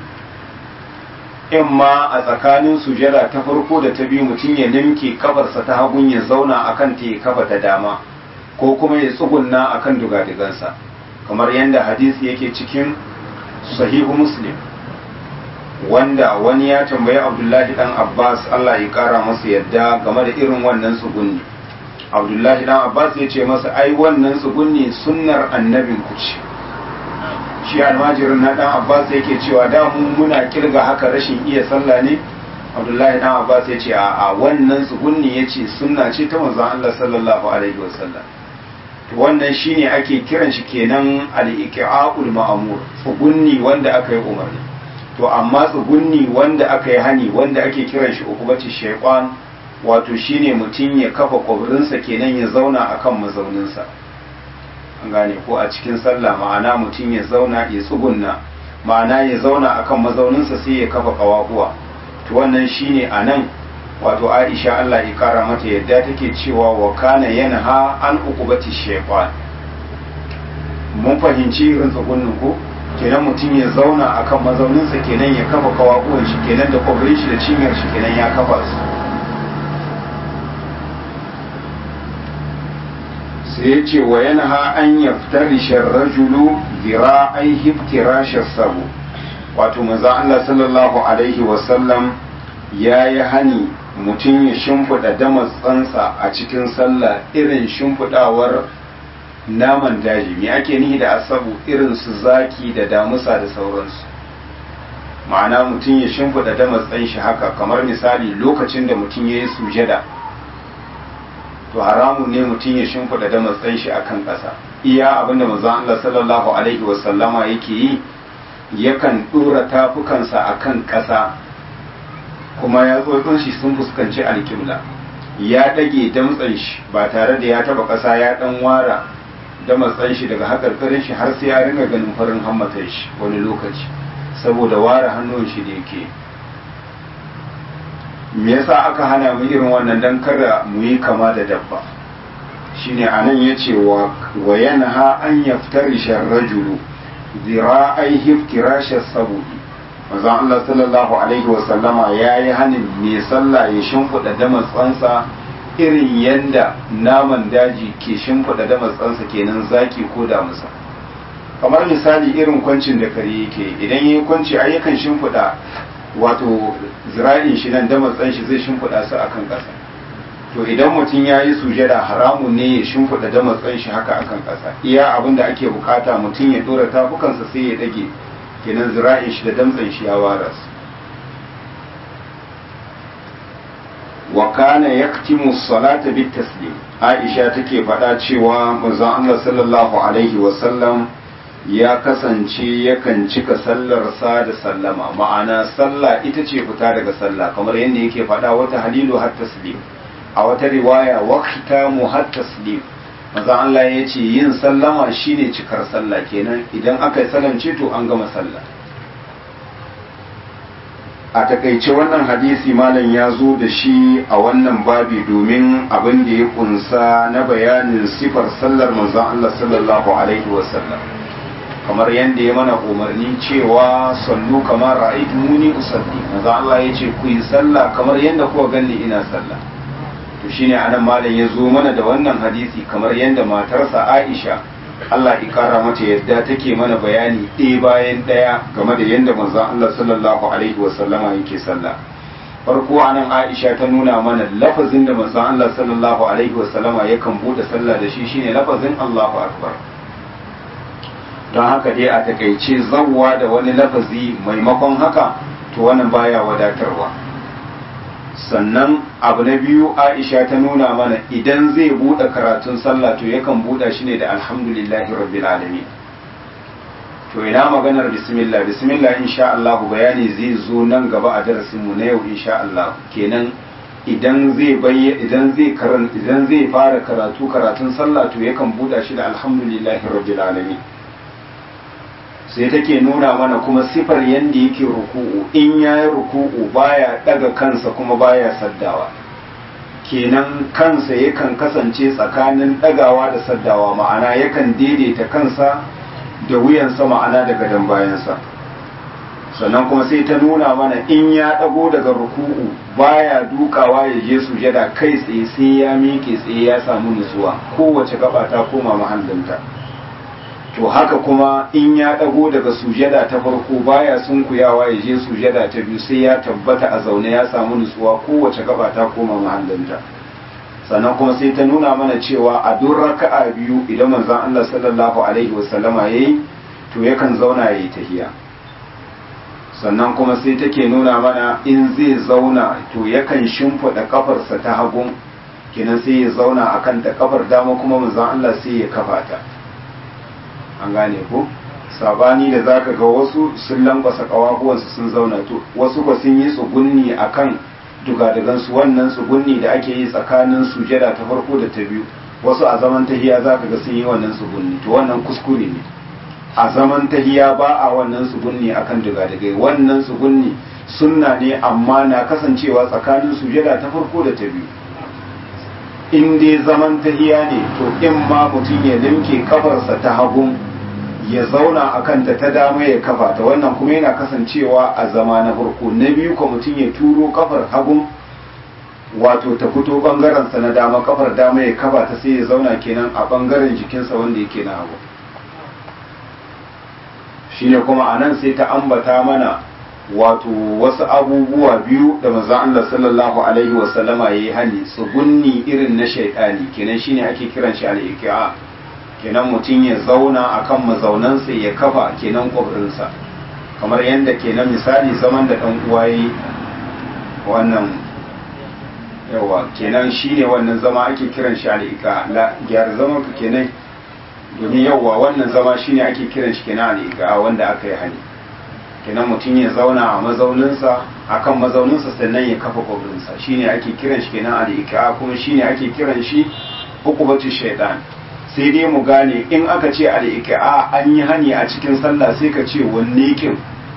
in ma a tsakanin sujada ta farko da ta biyu mutum ya nimke kafarsa ta hagun ya zauna akan ta ya kafa ta dama ko kuma ya tsugunna akan dugadigansa kamar yadda hadisi yake cikin sahihu muslim wanda wani ya tambayi abdullahi dan abbas allah ya kara masa yadda game da irin wannan tsugunni abdullahi dan abbas ya ce masa ai wannan tsugunni sunnar annabin ku ce shi almajirin na dan abbas yake cewa da mu muna kirga haka rashin iya sallah ne abdullahi dan abbas ya ce a wannan tsugunni ya ce sunna ce ta manzon allah sallallahu alaihi wasallam to wannan shine ake kiran shi kenan al-iqa'ul ma'mur tsugunni wanda aka yi umarni to amma tsugunni wanda aka yi hani wanda ake kiran shi ukubati shaytan wato shine mutum ya kafa kwabirinsa kenan ya zauna akan mazauninsa an gane ko a cikin sallah ma'ana mutum ya zauna ya tsugunna ma'ana ya zauna akan mazauninsa sai ya kafa kawahuwa to wannan shine anan wato Aisha Allah ya kara mata yadda take cewa wa kana yanha an ukubati shaytan mun fahimci irin tsugunnin ko kenan mutum ya zauna akan mazauninsa kenan ya kafa kawahuwan shi kenan da kwabirin shi da cinyar shi kenan ya kafa su sai ya ce wa yanha an yaftarisha rajulu zira'ai hiftirashar sabu wato manzon Allah sallallahu alaihi wasallam ya yi hani mutum ya shimfiɗa damatsansa a cikin sallah irin shimfiɗawar naman daji me ake nihi da asabu irin su zaki da damusa da sauransu ma'ana mutum ya shimfiɗa damatsan shi haka kamar misali lokacin da mutum ya yi sujada to haramun ne mutum ya shimfiɗa damatsan shi akan ƙasa iya abinda manzon Allah sallallahu alaihi wasallama yake yi yakan ɗora tafukansa akan ƙasa kuma ya tsotson shi sun fuskanci alƙibla ya ɗage damtsan shi ba tare da ya taɓa ƙasa ya ɗan wara damatsan shi daga haƙarƙarin shi har sai ya ringa ganin farin hammatar shi wani lokaci saboda ware hannun shi da yake me yasa aka hana mu irin wannan dan kada mu yi kama da dabba shine anan yace wa wa yanha an yaftarisha rajulu zira'ai hiftirasha sabu'i manzon Allah sallallahu alaihi wa sallama yayi hanin me sallah ya shimfida da matsansa irin yanda naman daji ke shimfida da matsansa kenan zaki ko da musa kamar misali irin kwancin da kare yake idan yayi kwanci ai yakan shimfida wato zira'in shi nan da matsan shi zai shimfida su akan ƙasa to idan mutum ya yi sujada haramun ne ya shimfiɗa da matsan shi haka akan ƙasa iya abin da ake bukata mutum ya ɗora tafukansa sai ya ɗage kenan zira'in shi da damtsan shi ya wara su wa kana yaktimu salata bit taslim aisha take faɗa cewa manzon Allah sallallahu alaihi wa sallam ya kasance yakan cika sallarsa da sallama ma'ana sallah ita ce fita daga sallah kamar yadda yake faɗa wata halilu har taslim a wata riwaya waqta mu har taslim manzon Allah ya ce yin sallama shine cikar sallah kenan idan aka yi salamce to an gama sallah a takaice wannan hadisi malam ya zo da shi a wannan babi domin abin da ya kunsa na bayanin sifar sallar manzon Allah sallallahu alaihi wasallam kamar yadda ya mana umarni cewa sallu kamar ra'aytu muni usalli manzo Allah ya ce ku yi sallah kamar yadda kuka ganni ina sallah to shine anan malam ya zo mana da wannan hadisi kamar yadda matarsa Aisha Allah ya kara mata yadda take mana bayani ɗaya bayan ɗaya game da yadda manzon Allah sallallahu alaihi wasallama yake sallah farko anan Aisha ta nuna mana lafazin da manzon Allah sallallahu alaihi wasallama yakan bude sallah da shi shine lafazin Allahu akbar don haka dai a takaice zawwa da wani lafazi maimakon haka to wannan baya wadatarwa sannan abu na biyu aisha ta nuna mana idan zai buɗe karatun sallah to yakan buɗe shi ne da alhamdulillahi rabbil alamin to ina maganar bismillah bismillah insha Allah bayani zai zo nan gaba a darasin mu na yau insha Allah kenan idan zai bayya idan zai karan idan zai fara karatu karatun sallah to yakan buɗe shi da alhamdulillahi rabbil alamin sai take nuna mana kuma sifar yadda yake ruku'u in ya yi ruku'u baya daga kansa kuma baya saddawa kenan kansa yakan kasance tsakanin dagawa da saddawa ma'ana yakan daidaita kansa da wuyansa ma'ana daga dan bayansa sannan kuma sai ta nuna mana in ya dago daga ruku'u baya dukawa ya je sujada kai tsaye sai ya miƙe tsaye ya samu nutsuwa kowace gaba ta koma mahallinta to haka kuma in ya ɗago daga sujada ta farko baya sunkuyawa ya je sujada ta biyu sai ya tabbata a zaune ya samu nutsuwa kowace gaba ta koma mahallinta sannan kuma sai ta nuna mana cewa a duk raka'a biyu idan manzon Allah sallallahu alaihi wasallama yayi to yakan zauna yayi tahiya sannan kuma sai take nuna mana in zai zauna to yakan shimfiɗa kafarsa ta hagun kenan sai ya zauna akan ta kafar dama kuma manzon Allah sai ya kafa ta an gane ko sabani da zaka ga wasu sun lankwasa kawahuwansu sun zauna to wasu ba sun yi tsugunni akan dugadagan su wannan tsugunni da ake yi tsakanin sujada ta farko da ta biyu wasu a zaman tahiya zaka ga sun yi wannan tsugunni to wannan kuskure ne a zaman tahiya ba a wannan tsugunni akan dugadagai wannan tsugunni sunna ne amma na kasancewa tsakanin sujada ta farko da ta biyu in dai zaman tahiya ne to in ma mutum ya limke kafarsa ta hagun ya zauna a kanta ta dama ya kafa ta wannan kuma yana kasancewa a zama na farko na biyu ko mutum ya turo kafar hagun wato ta fito bangarensa na dama kafar dama ya kafa ta sai ya zauna kenan a bangaren jikinsa wanda yake na hagu shine kuma a nan sai ta ambata mana wato wasu abubuwa biyu da manzon Allah sallallahu alaihi wasallama yayi hani tsugunni irin na shaytani kenan shine ake kiran shi al-iqa kenan mutum ya zauna akan mazaunansa ya kafa kenan kwabrinsa kamar yadda kenan misali zaman da dan uwa yi wannan yawa kenan shine wannan zama ake kiran shi al-iqa la gyar zaman ka kenan domin yawa wannan zama shine ake kiran shi kenan al-iqa wanda aka yi hani kenan mutum ya zauna a mazauninsa akan mazauninsa sannan ya kafa kwabrinsa shine ake kiran shi kenan al-iqa kuma shine ake kiran shi hukubatu shaytan sai dai mu gane in aka ce al-iqa an yi hani a cikin sallah sai ka ce wanne kin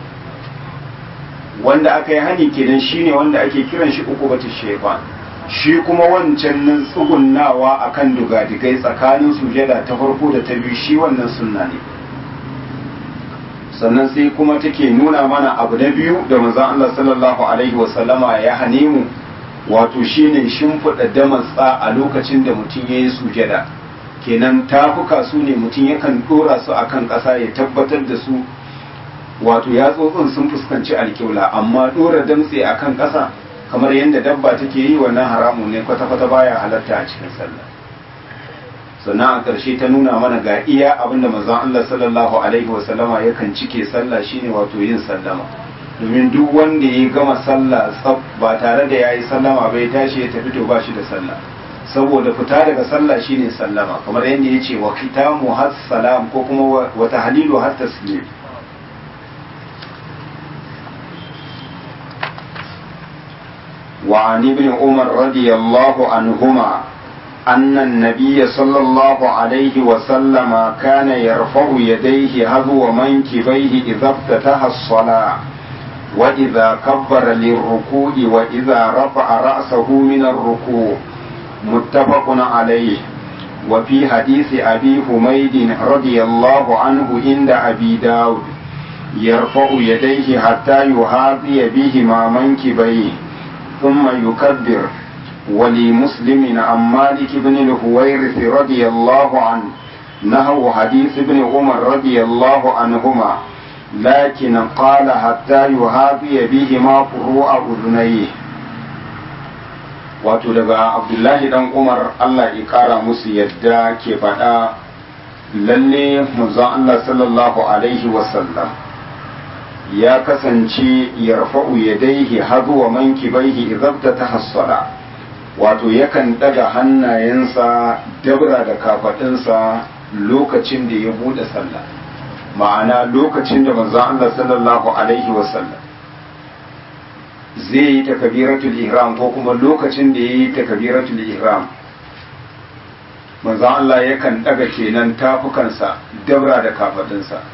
wanda aka yi hani kenan shine wanda ake kiran shi hukubatu shaytan shi kuma wancan nan tsugunnawa akan dugadigai tsakanin sujada ta farko da ta biyu shi wannan sunna ne sannan sai kuma take nuna mana abu na biyu da manzon Allah sallallahu alaihi wasallama ya hane mu wato shine shimfiɗa damatsa a lokacin da mutum ya yi sujada kenan tafuka su ne mutum yakan ɗora su akan ƙasa ya tabbatar da su wato yatsotsin sun fuskanci alƙibla amma ɗora damtse akan ƙasa kamar yadda dabba take yi wannan haramun ne kwata-kwata baya halatta a cikin sallah sannan a ƙarshe ta nuna mana ga iya abinda manzon Allah sallallahu alaihi wasallama yakan cike sallah shine wato yin sallama domin duk wanda ya gama sallah tsab ba tare da yayi sallama bai tashi ya tafi to ba shi da sallah saboda fita daga sallah shine sallama kamar yadda ya ce wa kitamu has salam ko kuma wa tahlilu har taslim وعن ابن عمر رضي الله عنهما أن النبي صلى الله عليه وسلم كان يرفع يديه هذو منكبيه إذا افتتح الصلاة وإذا كبر للركوع وإذا رفع رأسه من الركوع متفق عليه وفي حديث أبي حميد رضي الله عنه عند أبي داود يرفع يديه حتى يحاذي بهما منكبيه ثم يكبر ولمسلم عن مالك بن الهويرث رضي الله عنه نهو حديث ابن عمر رضي الله عنهما لكن قال حتى يهابي بهما فروع أذنيه wato daga abdullahi dan umar allah ya kara musu yadda ke faɗa lalle manzon allah sallallahu alaihi wasallam ya kasance yarfa'u yadaihi hazuwa mankibaihi idabta ta hassala wato yakan daga hannayensa dabra da kafaɗinsa lokacin da ya buɗe sallah ma'ana lokacin da manzon Allah sallallahu alaihi wasallam zai yi takabiratul ihram ko kuma lokacin da ya yi takabiratul ihram manzon Allah yakan daga kenan tafukansa dabra da kafaɗinsa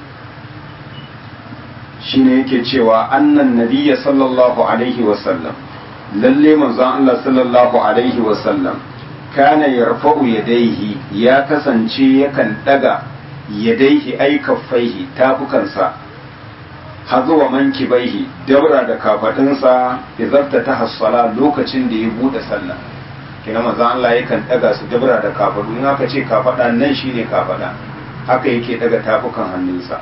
shine yake cewa annan nabiyya sallallahu alaihi wasallam lalle manzon Allah sallallahu alaihi wasallam kana yarfa'u yadaihi ya kasance yakan daga yadaihi ai kaffaihi tafukansa hazuwa mankibaihi dabra da kafadinsa izarta ta hassala lokacin da ya bude sallah kina manzon Allah yakan daga su dabra da kafadu in aka ce kafada nan shine kafada haka yake daga tafukan hannunsa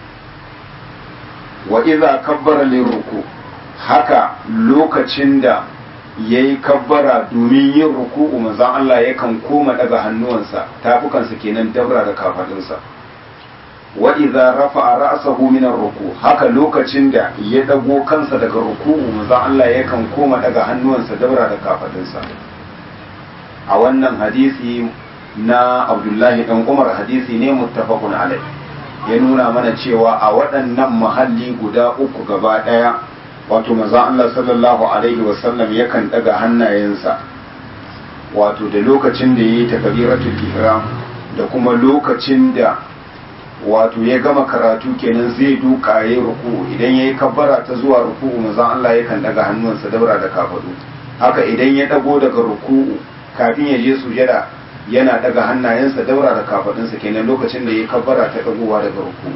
wa iza kabbara lirruku haka lokacin da ya yi kabbara domin yin ruku'u manzan Allah yakan koma daga hannuwansa tafukansa kenan dabra da kafadunsa wa idza rafa'a ra'sahu min ruku haka lokacin da ya dago kansa daga ruku'u manzan Allah yakan koma daga hannuwansa dabra da kafadunsa a wannan hadisi na Abdullahi dan Umar hadisi ne muttafaqun alai ya nuna mana cewa a waɗannan mahalli guda uku gaba ɗaya wato manzon Allah sallallahu alaihi wasallam yakan daga hannayensa wato da lokacin da yayi takbiratul ihram da kuma lokacin da wato ya gama karatu kenan zai duka yayi ruku idan yayi kabbara ta zuwa ruku manzon Allah yakan daga hannunsa daura da kafadu haka idan ya dago daga ruku kafin ya je sujada yana daga hannayensa daura da kafadunsa kenan lokacin da yayi kabbara ta dagowa daga ruku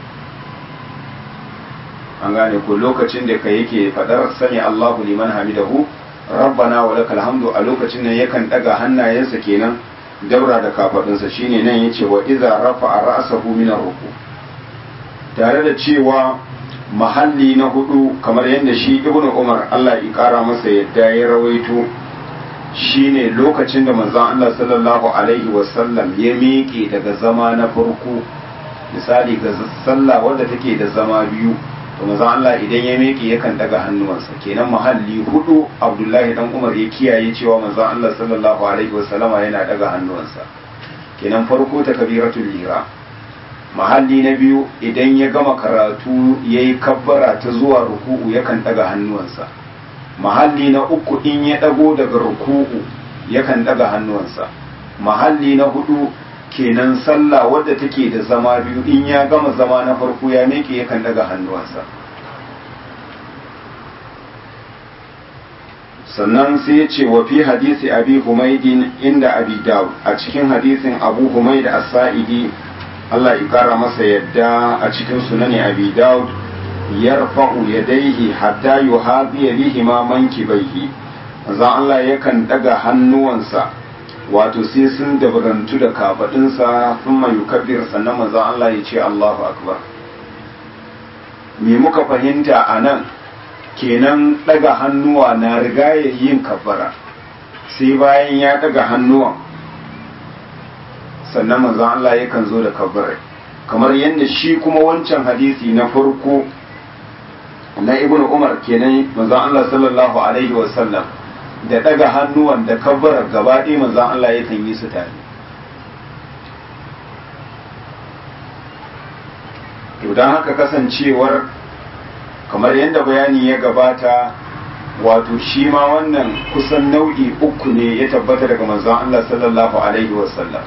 an gane ko lokacin da ka yake fadar sani Allahu liman hamidahu rabbana wa lakal hamdu a lokacin nan yakan daga hannayensa kenan daura da kafadunsa shine nan yace wa idza rafa'a ra'sahu min ruku tare da cewa mahalli na hudu kamar yadda shi ibnu umar Allah ya kara masa yadda ya rawaito shine lokacin da manzon Allah sallallahu alaihi wasallam ya miƙe daga zama na farko misali ga sallah wadda take da zama biyu to manzon Allah idan ya miƙe yakan daga hannuwansa kenan mahalli hudu Abdullahi dan Umar ya kiyaye cewa manzon Allah sallallahu alaihi wasallama yana daga hannuwansa kenan farko ta kabiratul ihram mahalli na biyu idan ya gama karatu yayi kabbara ta zuwa ruku'u yakan daga hannuwansa mahalli na uku in ya dago daga ruku'u yakan daga hannuwansa mahalli na hudu kenan sallah wadda take da zama biyu in ya gama zama na farko ya miƙe yakan daga hannuwansa sannan sai ya ce wa fi hadisi abi humaidin inda abi dawud a cikin hadisin abu humaid as-sa'idi Allah ya kara masa yadda a cikin sunani abi dawud yarfa'u yadayhi hatta yuhadiya bihi ma mankibaihi manzon Allah yakan daga hannuwansa wato sai sun dabarantu da kafadinsa sun mai yukabbir sannan manzon Allah ya ce Allahu akbar me muka fahimta a nan kenan daga hannuwa na riga ya yin kabbara sai bayan ya daga hannuwan sannan manzon Allah yakan zo da kabbara kamar yadda shi kuma wancan hadisi na farko na ibnu umar kenan manzon Allah sallallahu alaihi wasallam da daga hannuwan da kabbara gaba ɗaya manzon Allah yakan yi su tare to don haka kasancewar kamar yadda bayani ya gabata wato shi ma wannan kusan nau'i uku ne ya tabbata daga manzon Allah sallallahu alaihi wasallam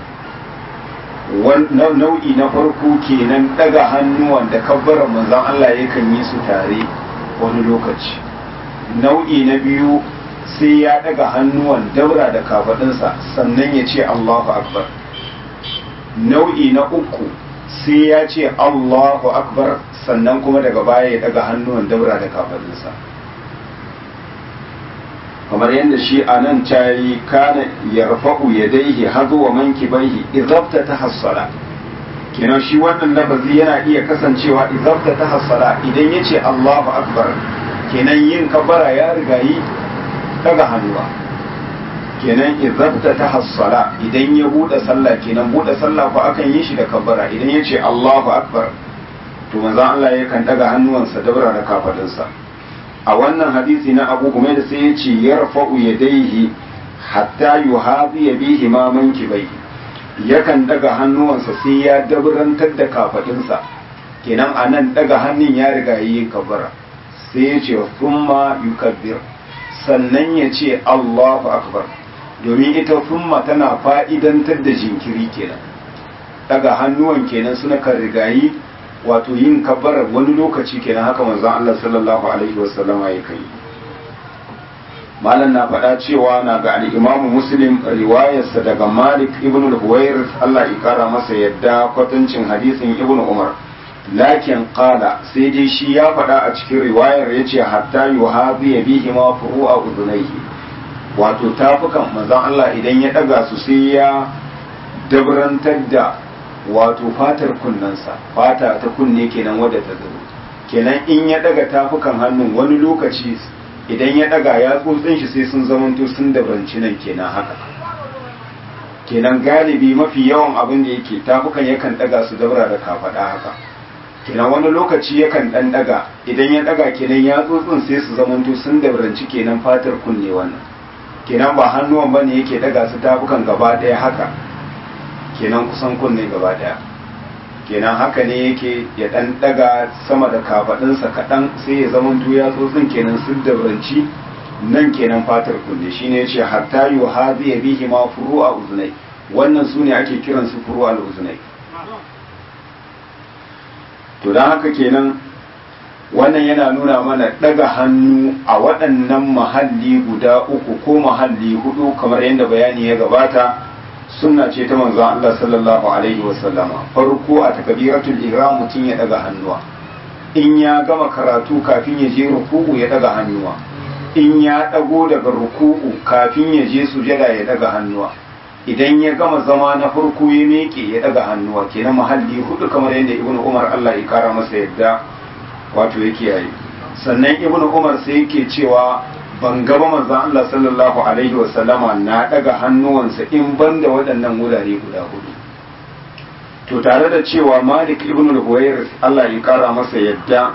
nau'i na farko kenan daga hannuwan da kabbaran manzon Allah yakan yi su tare wani lokaci nau'i na biyu sai ya daga hannuwan daura da kafadinsa sannan ya ce Allahu akbar nau'i na uku sai ya ce Allahu akbar sannan kuma daga baya ya daga hannuwan daura da kafadinsa kamar yadda shi a nan cayi kana yarfa'u yadaihi hazu wa mankibaihi idabta ta hassala kenan shi wannan lafazi yana iya kasancewa idabta ta hassala idan ya ce Allahu akbar kenan yin kabara ya riga yi daga hannuwa kenan idabta ta hassala idan ya bude sallah kenan bude sallah ko akan yi shi da kabara idan ya ce Allahu akbar to manzon Allah yakan daga hannuwansa dabra da kafadinsa a wannan hadisi na Abu Humayd sai ya ce yarfa'u yadayhi hatta yuhabi bihi ma mankibai yakan daga hannuwansa sai ya dabrantar da kafadinsa kenan anan daga hannun ya riga yi kabara sai ya ce thumma yukabbir sannan ya ce Allahu akbar domin ita thumma tana fa'idantar da jinkiri kenan daga hannuwan kenan suna kan rigayi wato yin kabbarar wani lokaci kenan haka manzon Allah sallallahu alaihi wasallama ya kai malam na faɗa cewa na ga al-Imam Muslim riwayarsa daga Malik ibn al-Huwair Allah ya kara masa yadda kwatancin hadisin Ibn Umar lakin qala sai dai shi ya faɗa a cikin riwayar yace hatta yuhabi bihi ma furu'a udunaihi wato tafukan manzon Allah idan ya daga su sai ya dabrantar da wato fatar kunnensa fata ta kunne kenan wadda ta zuru kenan in ya daga tafukan hannun wani lokaci idan ya daga ya tsotsin shi sai sun zamanto sun dabanci nan kenan haka kenan galibi mafi yawan abin da yake tafukan yakan daga su daura da kafada haka kenan wani lokaci yakan dan daga idan ya daga kenan ya tsotsin sai su zamanto sun dabranci kenan fatar kunne wannan kenan ba hannuwan bane yake daga su tafukan gaba daya haka kenan kusan kunne gaba daya kenan haka ne yake ya dan daga sama da kafadinsa kaɗan sai ya zama ya tsotsin kenan sun dabranci nan kenan fatar kunne shine yace hatta yu hadi bihi ma furu'a uzunai wannan sune ake kiran su furu'a uzunai to dan haka kenan wannan yana nuna mana daga hannu a waɗannan mahalli guda uku ko mahalli hudu kamar yadda bayani ya gabata sunna ce ta manzon Allah sallallahu alaihi wasallama farko a takbiratul ihram mutum ya daga hannuwa in ya gama karatu kafin ya je ruku'u ya daga hannuwa in ya dago daga ruku'u kafin ya je sujada ya daga hannuwa idan ya gama zama na farko ya miƙe ya daga hannuwa kenan mahalli hudu kamar yadda ibnu umar Allah ya kara masa yadda wato yake yayi sannan ibnu umar sai yake cewa ban gaba manzon Allah sallallahu alaihi wa sallama na daga hannuwansa in banda waɗannan wurare guda hudu to tare da cewa Malik ibn al-Huwayr Allah ya kara masa yadda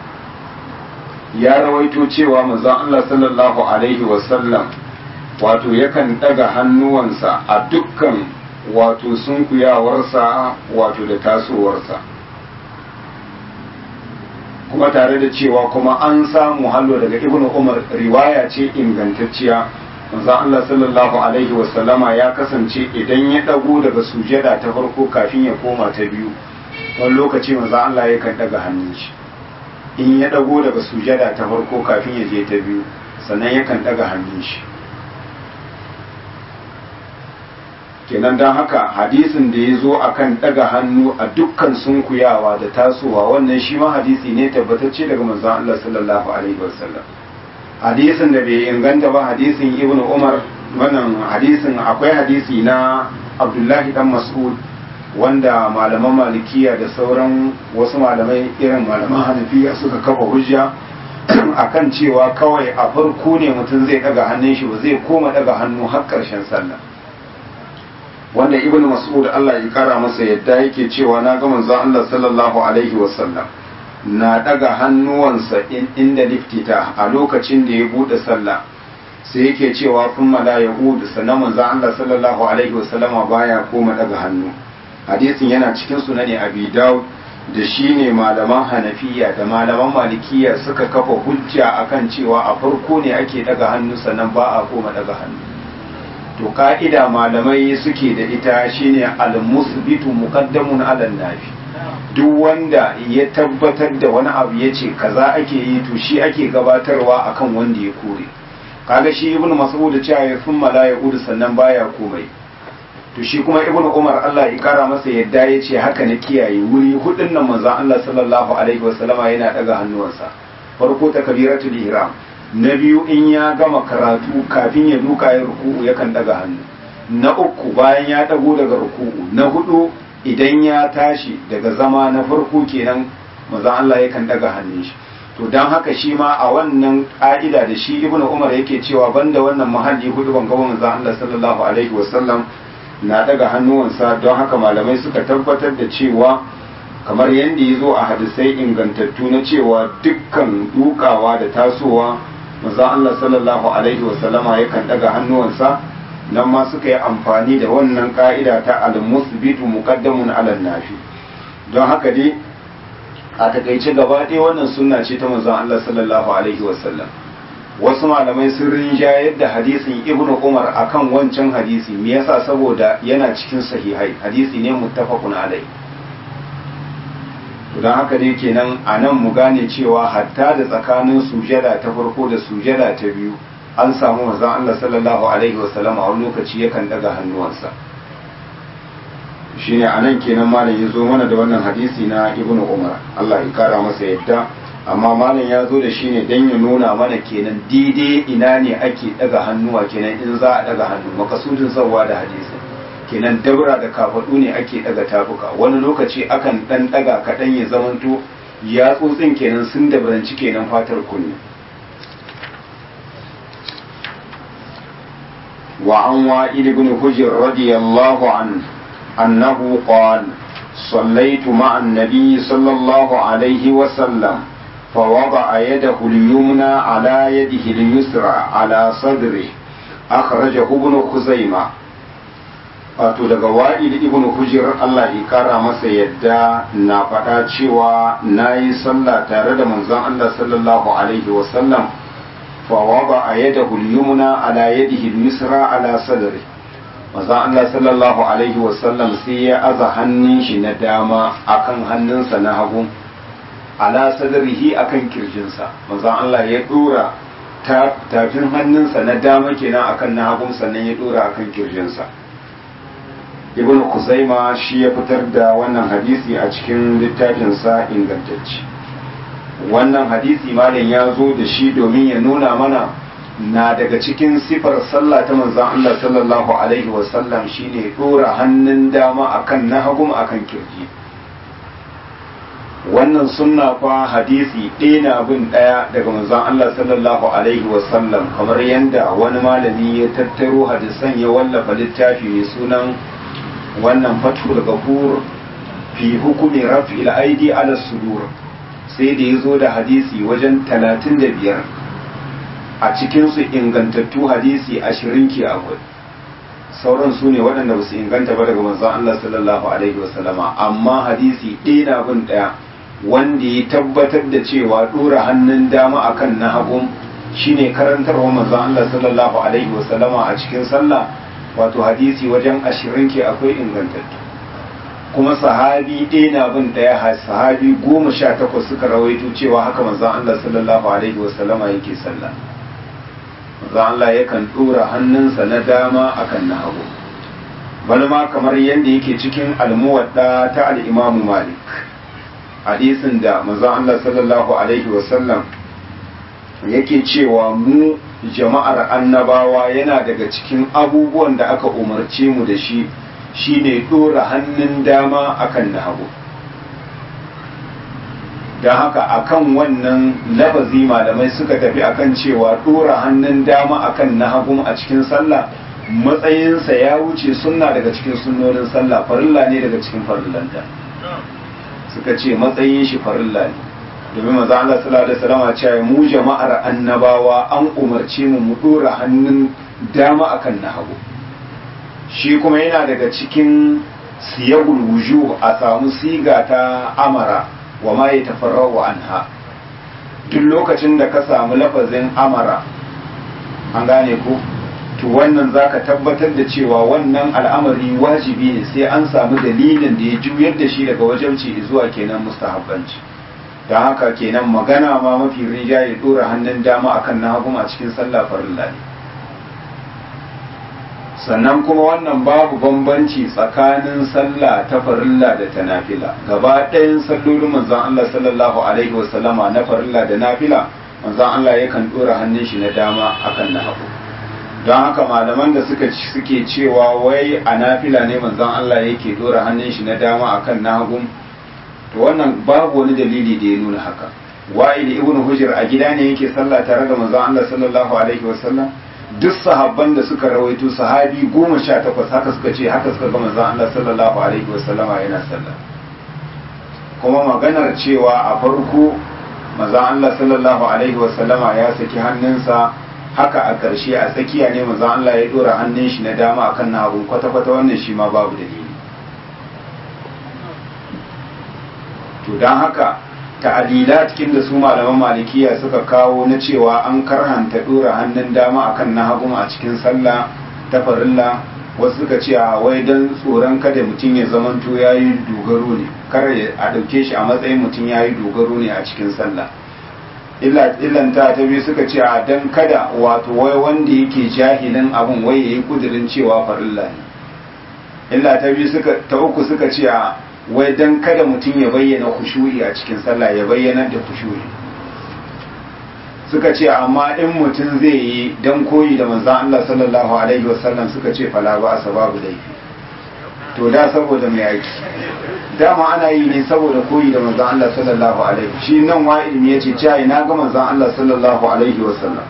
ya rawaito cewa manzon Allah sallallahu alaihi wa sallam wato yakan daga hannuwansa a dukkan wato sunkuyawarsa wato da tasowarsa kuma tare da cewa kuma an samu hallo daga ibnu umar riwaya ce ingantacciya manzon Allah sallallahu alaihi wasallama ya kasance idan ya dago daga sujada ta farko kafin ya koma ta biyu wani lokaci manzon Allah yakan daga hannun shi in ya dago daga sujada ta farko kafin ya je ta biyu sannan yakan daga hannun shi kenan don haka hadisin da ya zo a kan ɗaga hannu a dukkan sunkuyawa da tasowa wannan shi ma hadisi ne tabbatacce daga manzon Allah sallallahu alaihi wasallam hadisin da bai inganta ba hadisin ibn umar wannan hadisin akwai hadisi na abdullahi dan mas'ud wanda malaman malikiya da sauran wasu malamai irin malaman hanafiya suka kafa hujja akan cewa kawai a farko ne mutum zai daga hannun shi ba zai koma daga hannu har karshen sallah wanda ibnu mas'ud Allah ya kara masa yadda yake cewa na ga manzon Allah sallallahu alaihi wasallam na daga hannuwansa inda liftita a lokacin da ya bude sallah sai yake cewa kun la yahud sannan manzon Allah sallallahu alaihi wasallama baya koma daga hannu hadisin yana cikin sunani abi daud da shi ne malaman hanafiya da malaman malikiya suka kafa hujja akan cewa a farko ne ake daga hannu sannan ba a koma daga hannu to ka'ida malamai suke da ita shine al-musbitu muqaddamun ala nafi duk wanda ya tabbatar da wani abu ya ce kaza ake yi to shi ake gabatarwa akan wanda ya kore kaga shi ibn mas'ud cewa ya sun la ya sannan baya komai to shi kuma ibnu umar Allah ya kara masa yadda ya ce haka na kiyaye wuri hudun nan manzon Allah sallallahu alaihi wasallama yana daga hannuwansa farko takbiratul ihram na biyu in ya gama karatu kafin ya duka ya ruku'u yakan daga hannu na uku bayan ya dago daga ruku'u na hudu idan ya tashi daga zama na farko kenan manzon Allah yakan daga hannun shi to dan haka shi ma a wannan ka'ida da shi ibnu umar yake cewa banda wannan mahalli hudu ban gaba manzon Allah sallallahu alaihi wasallam na daga hannuwansa don haka malamai suka tabbatar da cewa kamar yadda ya zo a hadisai ingantattu na cewa dukkan dukawa da tasowa manzon Allah sallallahu alaihi wasallama yakan daga hannuwansa nan ma suka yi amfani da wannan ka'ida ta al-musbitu muqaddamun ala nafi don haka dai a takaice gaba ɗaya wannan sunna ce ta manzon Allah sallallahu alaihi wasallam wasu malamai sun rinjayar da hadisin ibn umar akan wancan hadisi me yasa saboda yana cikin sahihai hadisi ne muttafaqun alai don haka dai kenan a nan mu gane cewa hatta da tsakanin sujada ta farko da sujada ta biyu an samu manzon Allah sallallahu alaihi wasallam a wani lokaci yakan daga hannuwansa shine a nan kenan malam ya zo mana da wannan hadisi na ibn umar Allah ya kara masa yadda amma malam ya zo da shi ne don ya nuna mana kenan daidai ina ne ake daga hannuwa kenan in za a daga hannu makasudin sauwa da hadisi kenan dabra da kafaɗu ne ake daga tafuka wani lokaci akan ɗan daga kaɗan ya zamanto ya tsotsin kenan sun dabranci kenan fatar kunne وعن وائل بن حجر رضي الله عنه أنه قال صليت مع النبي صلى الله عليه وسلم فوضع يده اليمنى على يده اليسرى على صدره أخرجه ابن خزيمة wato daga wa'il ibn hujir Allah ya kara masa yadda na faɗa cewa na yi sallah tare da manzon Allah sallallahu alaihi wasallam fa wada a yadahu al-yumna ala yadihi al-yusra ala sadri manzon Allah sallallahu alaihi wasallam sai ya aza hannun shi na dama akan hannunsa na hagu ala sadrihi akan kirjinsa manzon Allah ya dora tafin hannunsa na dama kenan akan na hagu sannan ya dora akan kirjinsa ibn kuzaima shi ya fitar da wannan hadisi a cikin littafinsa ingantacce wannan hadisi malam ya zo da shi domin ya nuna mana na daga cikin sifar sallah ta manzon Allah sallallahu alaihi wasallam shine dora hannun dama akan na hagu akan kirji wannan sunna fa hadisi ɗaya na bin ɗaya daga manzon Allah sallallahu alaihi wasallam kamar yadda wani malami ya tattaro hadisan ya wallafa littafi mai sunan wannan fathul gafur fi hukumi raf'il aidi ala sudur sai da ya zo da hadisi wajen talatin da biyar a cikinsu ingantattu hadisi ashirin ke akwai sauran su ne waɗanda ba su inganta ba daga manzon Allah sallallahu alaihi wasallama amma hadisi ɗaya na bin ɗaya wanda ya tabbatar da cewa ɗora hannun dama akan na hagun shine karantarwa manzon Allah sallallahu alaihi wasallama a cikin sallah wato hadisi wajen ashirin ke akwai ingantattu kuma sahabi ɗaya na bin ɗaya sahabi goma sha takwas suka rawaito cewa haka manzon Allah sallallahu alaihi wasallama yake sallah manzon Allah yakan ɗora hannunsa na dama akan na hagu bani ma kamar yadda yake cikin almuwadda ta al'imamu malik hadisin da manzon Allah sallallahu alaihi wasallam yake cewa mu jama'ar annabawa yana daga cikin abubuwan da aka umarce mu da shi shine dora hannun dama akan na hagu don haka akan wannan lafazi malamai suka tafi akan cewa dora hannun dama akan na hagu a cikin sallah matsayinsa ya wuce sunna daga cikin sunnonin sallah farilla ne daga cikin farillanta suka ce matsayin shi farilla ne domin maza Allah sallallahu alaihi wasallam cewa mu jama'ar annabawa an umarce mu mu dora hannun dama akan na hagu shi kuma yana daga cikin siyagul wujuh a samu siga ta amara wa ma yatafarra'u anha duk lokacin da ka samu lafazin amara an gane ko to wannan zaka tabbatar da cewa wannan al'amari wajibi ne sai an samu dalilin da ya juyar da shi daga wajabci zuwa kenan mustahabbanci don haka kenan magana ma mafi rinjaye dora hannun dama akan na hagu a cikin sallah farilla ne sannan kuma wannan babu bambanci tsakanin sallah ta farilla da ta nafila gaba ɗayan sallolin manzon Allah sallallahu alaihi wasallama na farilla da nafila manzon Allah yakan ɗora hannun shi na dama akan na hagu don haka malaman da suka suke cewa wai a nafila ne manzon Allah yake ɗora hannun shi na dama akan na hagu to wannan babu wani dalili da ya nuna haka wa'il ibn hujr a gida ne yake sallah tare da manzon Allah sallallahu alaihi wasallam duk sahabban da suka rawaito sahabi goma sha takwas haka suka ce haka suka ga manzon Allah sallallahu alaihi wasallama yana sallah kuma maganar cewa a farko manzon Allah sallallahu alaihi wasallama ya saki hannunsa haka a ƙarshe a tsakiya ne manzon Allah ya dora hannun shi na dama akan na hagu kwata-kwata wannan shi ma babu dalili to don haka ta'adila cikin da su malaman malikiya suka kawo na cewa an karhanta dora hannun dama akan na hagu a cikin sallah ta farilla wasu suka ce a wai don tsoron kada mutum ya zamanto ya yi dogaro ne kar a ɗauke shi a matsayin mutum ya yi dogaro ne a cikin sallah illanta ta biyu suka ce a don kada wato wai wanda yake jahilin abin wai ya yi kudirin cewa farilla ne illa ta biyu ta uku suka ce a wai don kada mutum ya bayyana kushu'i a cikin sallah ya bayyana da kushu'i suka ce amma in mutum zai yi don koyi da manzan Allah sallallahu alaihi wasallam suka ce fala ba a sababu laifi to da saboda mai aiki dama ana yi ne saboda koyi da manzan Allah sallallahu alaihi shi nan wa ilmi ya ce cai na ga manzan Allah sallallahu alaihi wasallam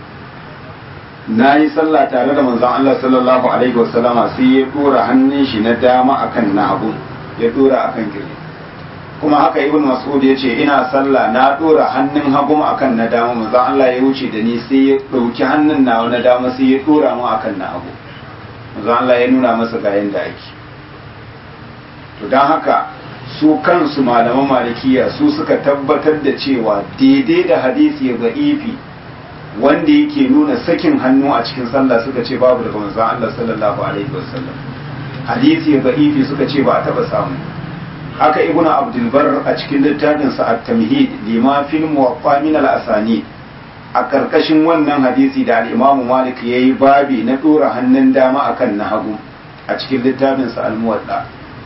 na yi sallah tare da manzan Allah sallallahu alaihi wasallama sai ya dora hannun shi na dama akan na hagu ya dora akan kirji kuma haka ibn mas'ud ya ce ina sallah na dora hannun hagu akan na dama manzon Allah ya wuce da ni sai ya dauki hannun nawa na dama sai ya dora mu akan na hagu manzon Allah ya nuna masa ga yanda ake to dan haka su kansu malaman malikiya su suka tabbatar da cewa daidai da hadisi ga ifi wanda yake nuna sakin hannu a cikin sallah suka ce babu daga manzon Allah sallallahu alaihi wasallam hadisi ga ifi suka ce ba a taba samu haka ibn abdulbar a cikin littafinsa at-tamhid lima fil muwaffa min al-asani a karkashin wannan hadisi da al-imamu malik yayi babi na dora hannun dama akan na hagu a cikin littafinsa al-muwadda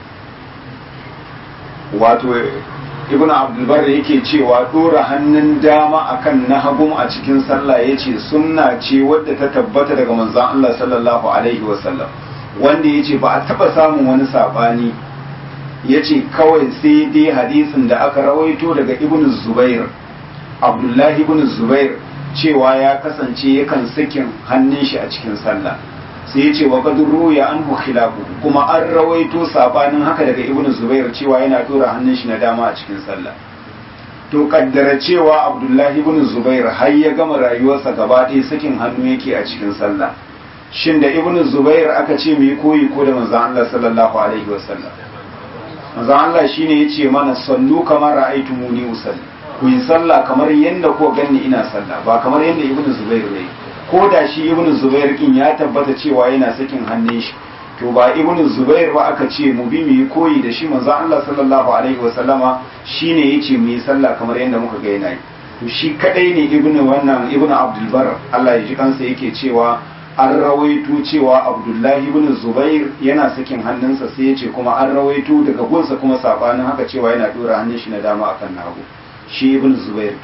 wato ibn abdulbar yake cewa dora hannun dama akan na hagu a cikin sallah yace sunna ce wadda ta tabbata daga manzon Allah sallallahu alaihi wasallam wanda yace ba a taba samun wani sabani ya ce kawai sai dai hadisin da aka rawaito daga ibn zubair abdullahi ibn zubair cewa ya kasance yakan sakin hannun shi a cikin sallah sai ya ce wa kaduru ya an khilafu kuma an rawaito sabanin haka daga ibn zubair cewa yana tura hannun shi na dama a cikin sallah to kaddara cewa abdullahi ibn zubair har ya gama rayuwarsa gaba ɗaya sakin hannu yake a cikin sallah shin da ibn zubair aka ce mu yi koyi ko da manzon Allah sallallahu alaihi wasallam manzon Allah shine yace mana sallu kamar ra'aytumuni usalli ku yi sallah kamar yadda ko ganni ina sallah ba kamar yadda ibnu zubair ne ko da shi ibnu zubair kin ya tabbata cewa yana sakin hannun shi to ba ibnu zubair ba aka ce mu bi mu yi koyi da shi manzon Allah sallallahu alaihi wa sallama shine yace mu yi sallah kamar yadda muka ga yana yi to shi kadai ne ibnu wannan ibnu abdul bar Allah ya ji kansa yake cewa an rawaito cewa abdullahi ibn zubair yana sakin hannunsa sai ya ce kuma an rawaito daga gunsa kuma sabanin haka cewa yana dora hannun shi na dama akan nagu shi ibn zubair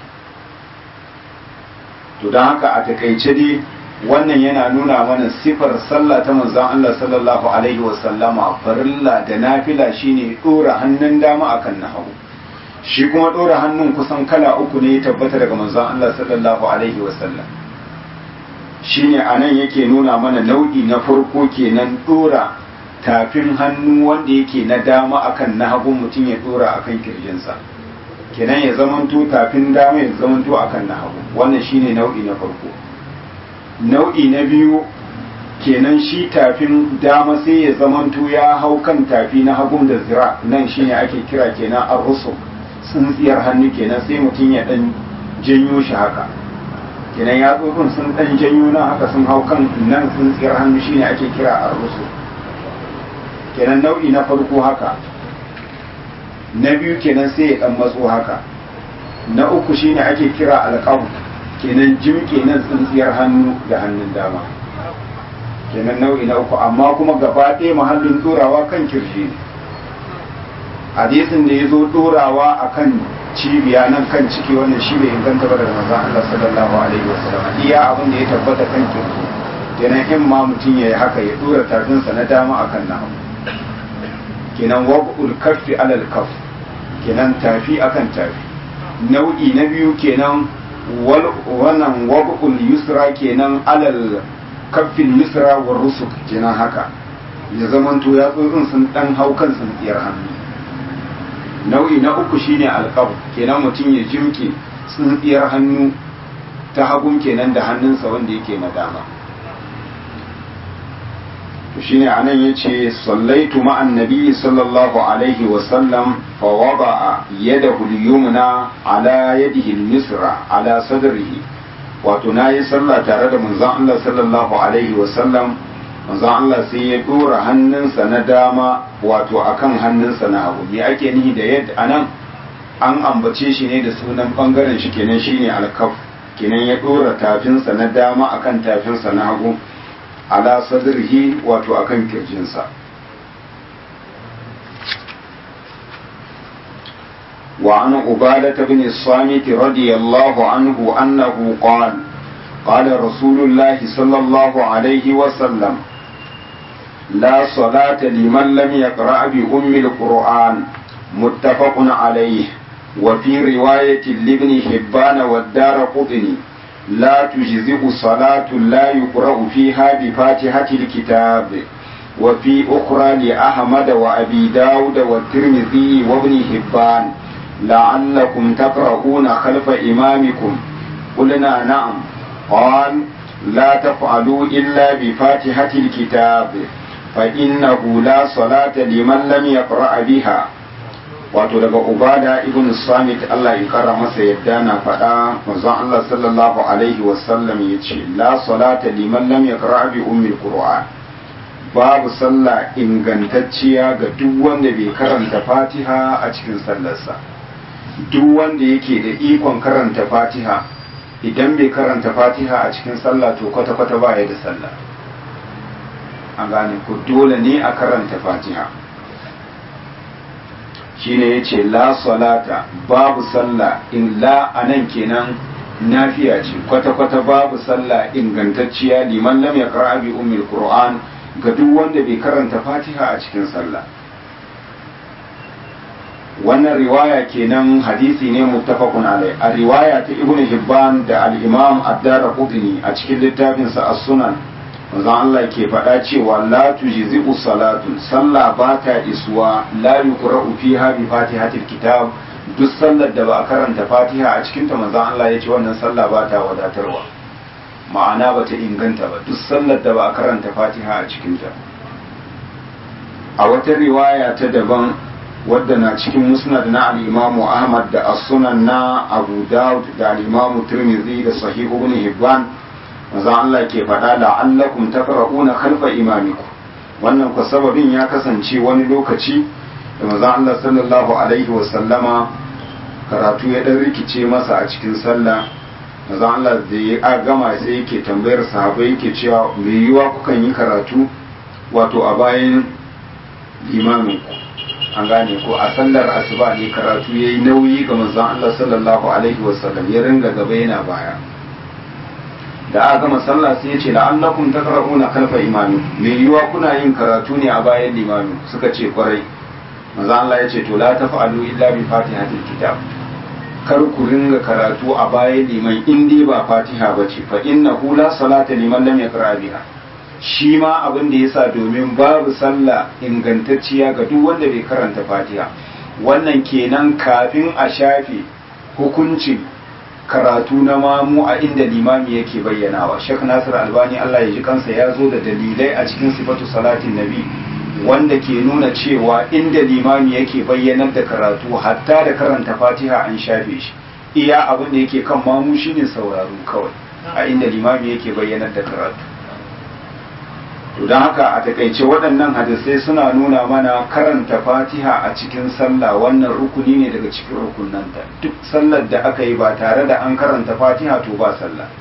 to don haka a takaice dai wannan yana nuna mana sifar sallah ta manzon Allah sallallahu alaihi wa sallama farilla da nafila shine dora hannun dama akan nagu shi kuma dora hannun kusan kala uku ne ya tabbata daga manzon Allah sallallahu alaihi wa sallam shine anan yake nuna mana nau'i na farko kenan dora tafin hannu wanda yake na dama akan na hagun mutum ya dora akan kirjinsa kenan ya zamanto tafin dama ya zamanto akan na hagu wannan shine nau'i na farko nau'i na biyu kenan shi tafin dama sai ya zamanto ya hau kan tafi na hagun da zira nan shine ake kira kenan ar-rusul tsintsiyar hannu kenan sai mutum ya dan janyo shi haka kenan ya tsofin sun dan janyo nan haka sun hau kan nan tsintsiyar hannu shine ake kira ar-rusul kenan nau'i na farko haka na biyu kenan sai ya dan matso haka na uku shine ake kira alqabu kenan jimke nan tsintsiyar hannu da hannun dama kenan nau'i na uku amma kuma gaba ɗaya mahallin ɗorawa kan kirji ne hadisin da ya zo ɗorawa a kan cibiya nan kan ciki wannan shi bai inganta ba daga manzon Allah sallallahu alaihi wasallam iya abin da ya tabbata kan kirji kenan in ma mutum ya yi haka ya ɗora tafinsa na dama akan na hagu kenan wab'ul kaffi alal kaff kenan tafi akan tafi nau'i na biyu kenan wannan wab'ul yusra kenan alal kaffin yusra wa rusuk kenan haka ya zamanto ya tsotsin sun dan hau kan tsintsiyar hannu nau'i na uku shine alqab kenan mutum ya jimke tsintsiyar hannu ta hagun kenan da hannunsa wanda yake na dama to shine anan yace sallaitu ma'an nabi sallallahu alaihi wa sallam fa wada'a yadahu al-yumna ala yadihi al-yusra ala sadrihi wato nayi sallah tare da manzon Allah sallallahu alaihi wa sallam manzon Allah sai ya dora hannunsa na dama wato akan hannunsa na hagu me ake nihi da yadda anan an ambace shi ne da sunan bangaren shi kenan shine al-kaf kenan ya dora tafinsa na dama akan tafinsa na hagu ala sadrihi wato akan kirjinsa وعن عبادة بن الصامت رضي الله عنه أنه قال قال رسول الله صلى الله عليه وسلم لا صلاة لمن لم يقرأ بأم القرآن متفق عليه وفي رواية لابن حبان والدار قطني لا تجزئ صلاة لا يقرأ فيها بفاتحة الكتاب وفي أخرى لأحمد وأبي داود والترمذي وابن حبان لعلكم تقرؤون خلف إمامكم قلنا نعم قال لا تفعلوا إلا بفاتحة الكتاب فإنه لا صلاة لمن لم يقرأ بها wato daga ubada ibn samit Allah ya kara masa yadda na faɗa manzon Allah sallallahu alaihi wasallam ya ce la salata liman lam yaqra bi ummil qur'an babu sallah ingantacciya ga duk wanda bai karanta fatiha a cikin sallarsa duk wanda yake da ikon karanta fatiha idan bai karanta fatiha a cikin sallah to kwata-kwata baya da sallah an gane ku dole ne a karanta fatiha shine ya ce la salata babu sallah in la a nan kenan nafiya ce kwata-kwata babu sallah ingantacciya liman lam ya bi ummil qur'an ga duk wanda bai karanta fatiha a cikin sallah wannan riwaya kenan hadisi ne muttafaqun alai a riwaya ta ibnu hibban da al-imam ad-darqutni a cikin littafinsa as-sunan manzon Allah ke faɗa cewa la tujzi'u salatun sallah ba ta isuwa la yuqra'u fiha bi fatihatil kitab duk sallar da ba a karanta fatiha a cikin ta manzon Allah ya ce wannan sallah ba ta wadatarwa ma'ana ba ta inganta ba duk sallar da ba a karanta fatiha a cikin ta a wata riwaya ta daban wadda na cikin musnad na al-Imam Ahmad da as-Sunan na Abu Dawud da al-Imam Tirmidhi da Sahih Ibn Hibban manzo Allah ke faɗa la'allakum taqra'una khalfa imamikum wannan ku sababin ya kasance wani lokaci da manzo Allah sallallahu alaihi wa sallama karatu ya dan rikice masa a cikin sallah manzo Allah da ya gama sai yake tambayar sahabbai yake cewa me yiwa kukan yi karatu wato a bayan limamin ku an gane ko a sallar asuba ne karatu yayi nauyi ga manzon Allah sallallahu alaihi wa sallam ya ringa gaba yana baya da aka gama sallah sai ya ce la'allakum taqra'una khalfa imami me yiwa kuna yin karatu ne a bayan limami suka ce kwarai manzo Allah ya ce to la taf'alu illa bi fatihatil kitab kar ku ringa karatu a bayan liman in dai ba fatiha bace fa innahu la salata liman lam yaqra biha shi ma abin da yasa domin babu sallah ingantacciya ga duk wanda bai karanta fatiha wannan kenan kafin a shafe hukuncin karatu na mamu a inda limami yake bayyanawa Sheikh Nasir Albani Allah ya ji kansa ya zo da dalilai a cikin sifatu salatin nabi wanda ke nuna cewa inda limami yake bayyanar da karatu hatta da karanta fatiha an shafe shi iya abin da yake kan mamu shine sauraro kawai a inda limami yake bayyanar da karatu to don haka a takaice waɗannan hadisai suna nuna mana karanta fatiha a cikin sallah wannan rukuni ne daga cikin rukunanta duk sallar da aka yi ba tare da an karanta fatiha to ba sallah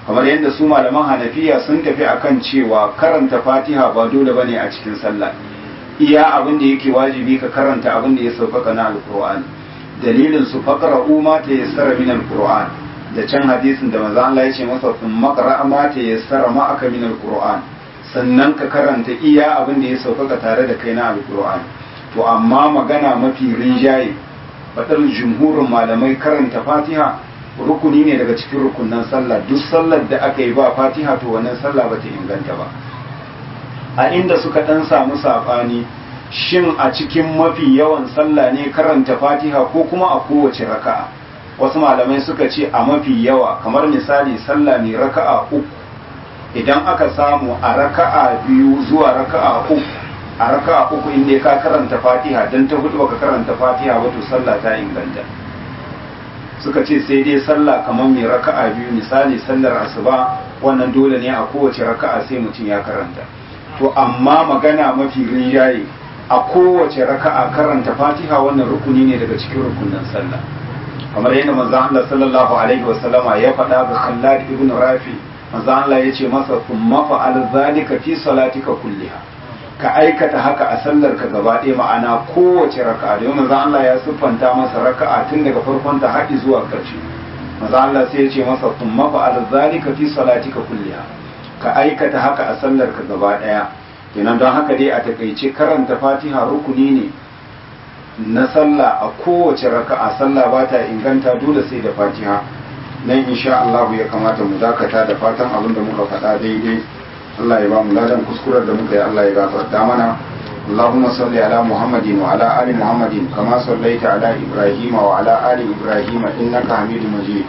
kamar yadda su malaman hanafiya sun tafi akan cewa karanta fatiha ba dole bane a cikin sallah iya abin da yake wajibi ka karanta abin da ya sauƙaƙa na alƙur'ani dalilin su faqra ma ta yassara min alƙur'an da can hadisin da manzo Allah ya ce masa kun maqra ma ta yassara ma aka min alƙur'an sannan ka karanta iya abin da ya sauƙaƙa tare da kai na alƙur'ani to amma magana mafi rinjaye fadar jumhurin malamai karanta fatiha rukuni ne daga cikin rukunan sallah duk sallar da aka yi ba fatiha to wannan sallah ba ta inganta ba a inda suka dan samu sabani shin a cikin mafi yawan sallah ne karanta fatiha ko kuma a kowace raka'a wasu malamai suka ce a mafi yawa kamar misali sallah ne raka'a uku idan aka samu a raka'a biyu zuwa raka'a uku a raka'a uku inda ka karanta fatiha dan ta hudu baka karanta fatiha ba to sallah ta inganta suka ce sai dai sallah kamar mai raka'a biyu misali sallar asuba wannan dole ne a kowace raka'a sai mutum ya karanta to amma magana mafi rinjaye a kowace raka'a karanta fatiha wannan rukuni ne daga cikin rukunin sallah kamar yadda manzo Allah sallallahu alaihi wasallama ya faɗa ga Khallad ibn Rafi manzo Allah ya ce masa thumma fa'al zalika fi salatika kulliha ka aikata haka a sallar ka gaba ɗaya ma'ana kowace raka'a da manzo Allah ya siffanta masa raka'a tun daga farkon ta haɗi zuwa ƙarshe manzo Allah sai ya ce masa thumma fa'al zalika fi salatika kulliha ka aikata haka a sallar ka gaba ɗaya kenan don haka dai a takaice karanta Fatiha rukuni ne na sallah a kowace raka'a sallah ba ta inganta dole sai da Fatiha nan insha Allah ya kamata mu dakata da fatan abin da muka faɗa daidai Allah ya ba mu ladan kuskurar da muka yi Allah ya gafarta mana اللهم صل على محمد وعلى آل محمد كما صليت على إبراهيم وعلى آل إبراهيم إنك حميد مجيد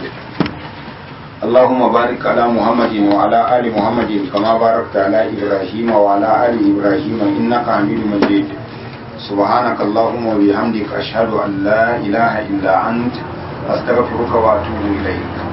اللهم بارك على محمد وعلى آل محمد كما باركت على إبراهيم وعلى آل إبراهيم إنك حميد مجيد سبحانك اللهم وبحمدك أشهد أن لا إله إلا أنت أستغفرك وأتوب إليك